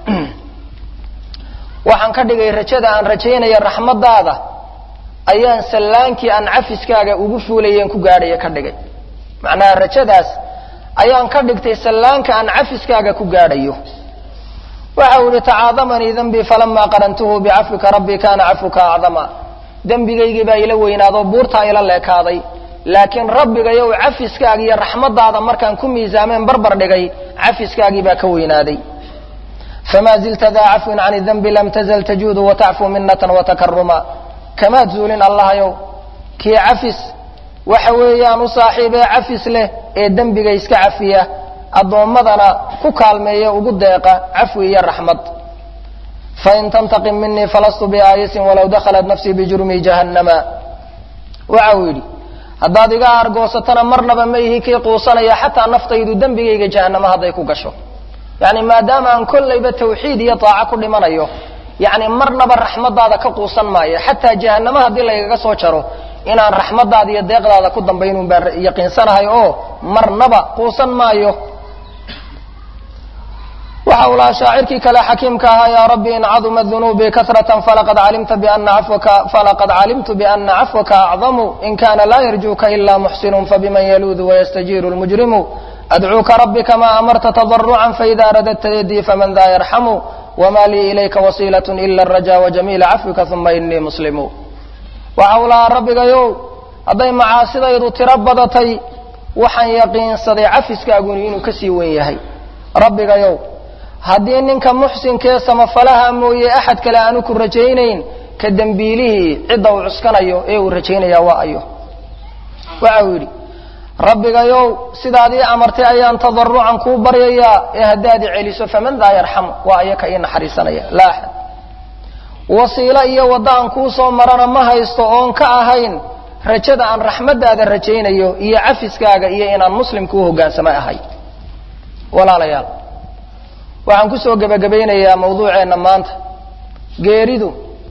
waxaan ka dhigay rajada aan rajaynaya raxmadaada ayaan sallaankii aan cafiskaaga ugu fuulayeen ku gaadhaya ka dhigay macnaha rajadaas ayaan ka dhigtay sallaanka aan cafiskaaga ku gaadhayo waxa uu yihi tacaadamanii danbii falamaa qarantuhu bicafwika rabbii kana cafwuka acdama dembigaygii baa ila weynaadoo buurtaa ila leekaaday laakiin rabbigayow cafiskaaga iyo raxmadaada markaan ku miisaameen barbar dhigay cafiskaagii baa ka weynaaday fama zilta daa cafwin can danbi lam tazl tajuudu watacfu minata watakaruma kamaad zuulin allahayow kii cafis waxa weeyaan u saaxiibee cafis leh ee dembiga iska cafiya addoommadana ku kaalmeeya ugu deeqa cafwi iyo raxmad fain tantaqim minii falastu biaayisin walow dakhalat nafsii bijurmii jahannama waxa uu yidhi haddaad iga argoosatana marnaba ma ihi kii quusanaya xataa naftaydu dembigayga jahannama hadday ku gasho yani maadaama aan kollayba tawxiid iyo taaco ku dhimanayo yani marnaba raxmadaada ka quusan maayo xataa jahanamo haddii laygaga soo jaro inaan raxmadaada iyo deeqdaada ku dambaynun baan yaqiinsanahay oo marnaba quusan maayo waxa uu lahaa shaacirkii kale xakiimka ahaa yaa rabbi in caduma dunuubi kasratan falaqad calimta biana cafwaka falaqad calimtu biana cafwaka acdamu in kana laa yarjuuka ila muxsinun fabiman yaluudu wayastajiiru lmujrimu adcuuka rabbi kama amarta tadarucan faida radadta yadii faman daa yarxamu wma lii ilayka wasiilat ila araja wajamiila cafwika uma inii muslimu waxa uu lahaa rabbigayow hadday macaasidaydu tiro badatay waxaan yaqiinsaday cafiskaaguni inuu kasii wen yahay rabbigayow haddii ninka muxsinkee samafalaha mooye axad kale aanu ku rajaynayn ka dembiilihii cidda uu cuskanayo ee uu rajaynaya waa ayo waxa uu yidhi rabbigayow sidaad ii amartay ayaan tadarucan kuu baryayaa ee haddaad i celiso faman daa yarxamu waa ayaka ii naxariisanaya laa axad wasiilo iyo wadda aan kuu soo marana ma haysto oon ka ahayn rajada aan raxmaddaada rajaynayo iyo cafiskaaga iyo inaan muslim kuu hogaansama ahay walaalayaal waxaan kusoo gebagabaynayaa mawduuceenna maanta geeridu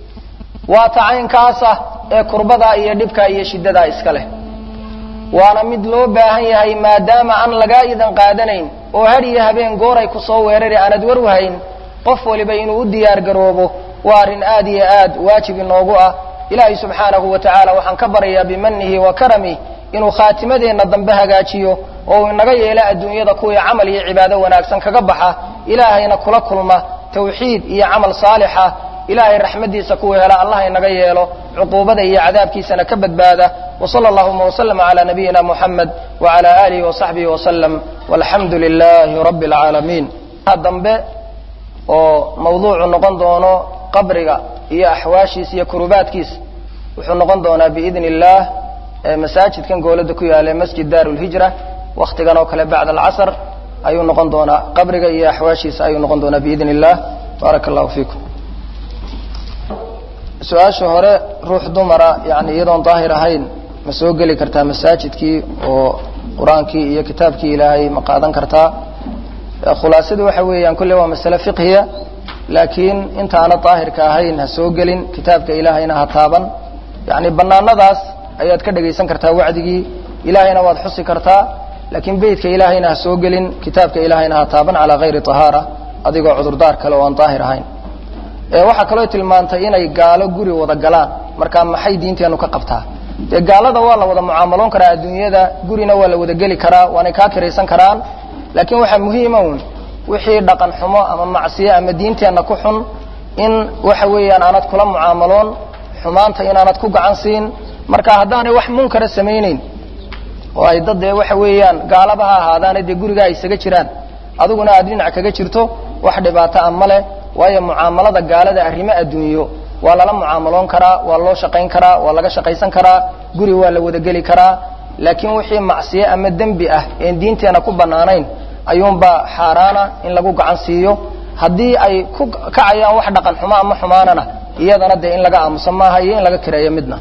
waa tacaynkaasa ee kurbadaa iyo dhibkaa iyo shiddadaa iska leh waana mid loo baahan yahay maadaama aan lagaa idan qaadanayn oo had iyo habeen gooray ku soo weerari aanad warwahayn qof waliba inuu u diyaar garoobo waa arrin aad iyo aad waajib inoogu ah ilaahay subxaanahu wa tacaala waxaan ka baryayaa bimanihi wa karamih inuu khaatimadeenna dambe hagaajiyo oo uu inaga yeelo adduunyada kuwii camal iyo cibaado wanaagsan kaga baxa ilaahayna kula kulma tawxiid iyo camal saalixa ilaahay raxmaddiisa kuwa hela allah inaga yeelo cuquubada iyo cadaabkiisana ka badbaada wsala allahuma wslm cla nabiyina muxamed wcla alihi wasaxbihi waslm walxamdu lilahi rabbi اlcaalamiin dambe oo mawduucu noqon doono qabriga iyo axwaashiisa iyo kurubaadkiisa wuxuu noqon doonaa biidn اllah masaajidkan goolada ku yaala masjid dar lhijra waktigan oo kale bacd alcasr ayuu noqon doonaa qabriga iyo axwaashiisa ayuu noqon doonaa biidn اllah baaraka allahu fiikum su-aasha hore ruux dumara yani iyadoon daahir ahayn ma soo geli kartaa masaajidkii oo qur-aankii iyo kitaabkii ilaahay ma qaadan kartaa khulaasadu waxa weeyaan kulle waa masale fiqhiya laakiin intaana daahirka ahayn ha soo gelin kitaabka ilaahayna ha taaban yani banaanadaas ayaad ka dhegaysan kartaa wacdigii ilaahayna waad xusi kartaa laakiin beytka ilaahayna ha soo gelin kitaabka ilaahayna ha taaban calaa hayri tahaara adigoo cudurdaar kale oo aan daahir ahayn waxaa kaloo tilmaantay inay gaalo guri wada galaan markaa maxay diinteenu ka qabtaa dee gaalada waa la wada mucaamaloon karaa adduunyada gurina waa la wada geli karaa waanay kaa kiraysan karaan laakiin waxaa muhiima un wixii dhaqan xumo ama macsiyo ama diinteenna ku xun in waxa weeyaan aanad kula mucaamaloon xumaanta inaanad ku gacan siin marka haddaanay wax munkara samayneyn oo ay dad dee waxa weeyaan gaalaba ha ahaadaana dee gurigaa isaga jiraan adiguna aad dhinac kaga jirto wax dhibaato a ma leh waayo mucaamalada gaalada arrimo adduunyo waa lala mucaamaloon karaa waa loo shaqayn karaa waa laga shaqaysan karaa guri waa la wadageli karaa laakiin wixii macsiye ama dembi ah een diinteena ku bannaanayn ayuunbaa xaaraana in lagu gacan siiyo haddii ay ku kacayaan wax dhaqan xumo ama xumaanana iyadana dee in laga aamusa maaha iyo in laga kireeyo midna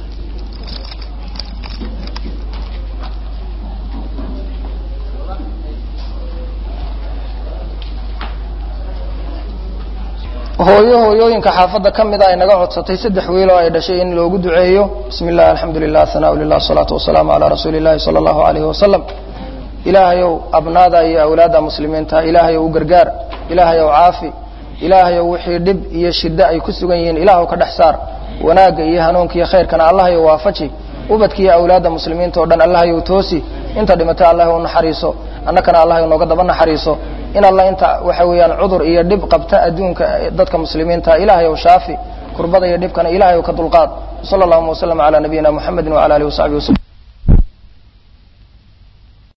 hooyo hooyooyinka xaafadda ka mida ay naga codsatay saddex wiil oo ay dhashay in loogu duceeyo bismi illah alxamdu lilah hanau lilah asalaatu wasalaamu calaa rasuuli illahi sala allahu alayhi wasalam ilaahayow abnaada iyo awlaadda muslimiinta ilaahayow u gargaar ilaahayow caafi ilaahayow wixii dhib iyo shiddo ay ku sugan yihiin ilaahw ka dhex saar wanaagga iyo hanuunka iyo khayrkana allahayow waafaji ubadka iyo awlaadda muslimiinta o dhan allahayow toosi inta dhimata allahayow naxariiso annakana allahayow nooga daba naxariiso in alla inta waxa weeyaan cudur iyo dhib qabta adduunka dadka muslimiinta ilahayow shaafi kurbada iyo dhibkana ilahayow ka dulqaad sala allahuma waslama calaa nabiyina muxamedin wala alihi wasaxbihi waslm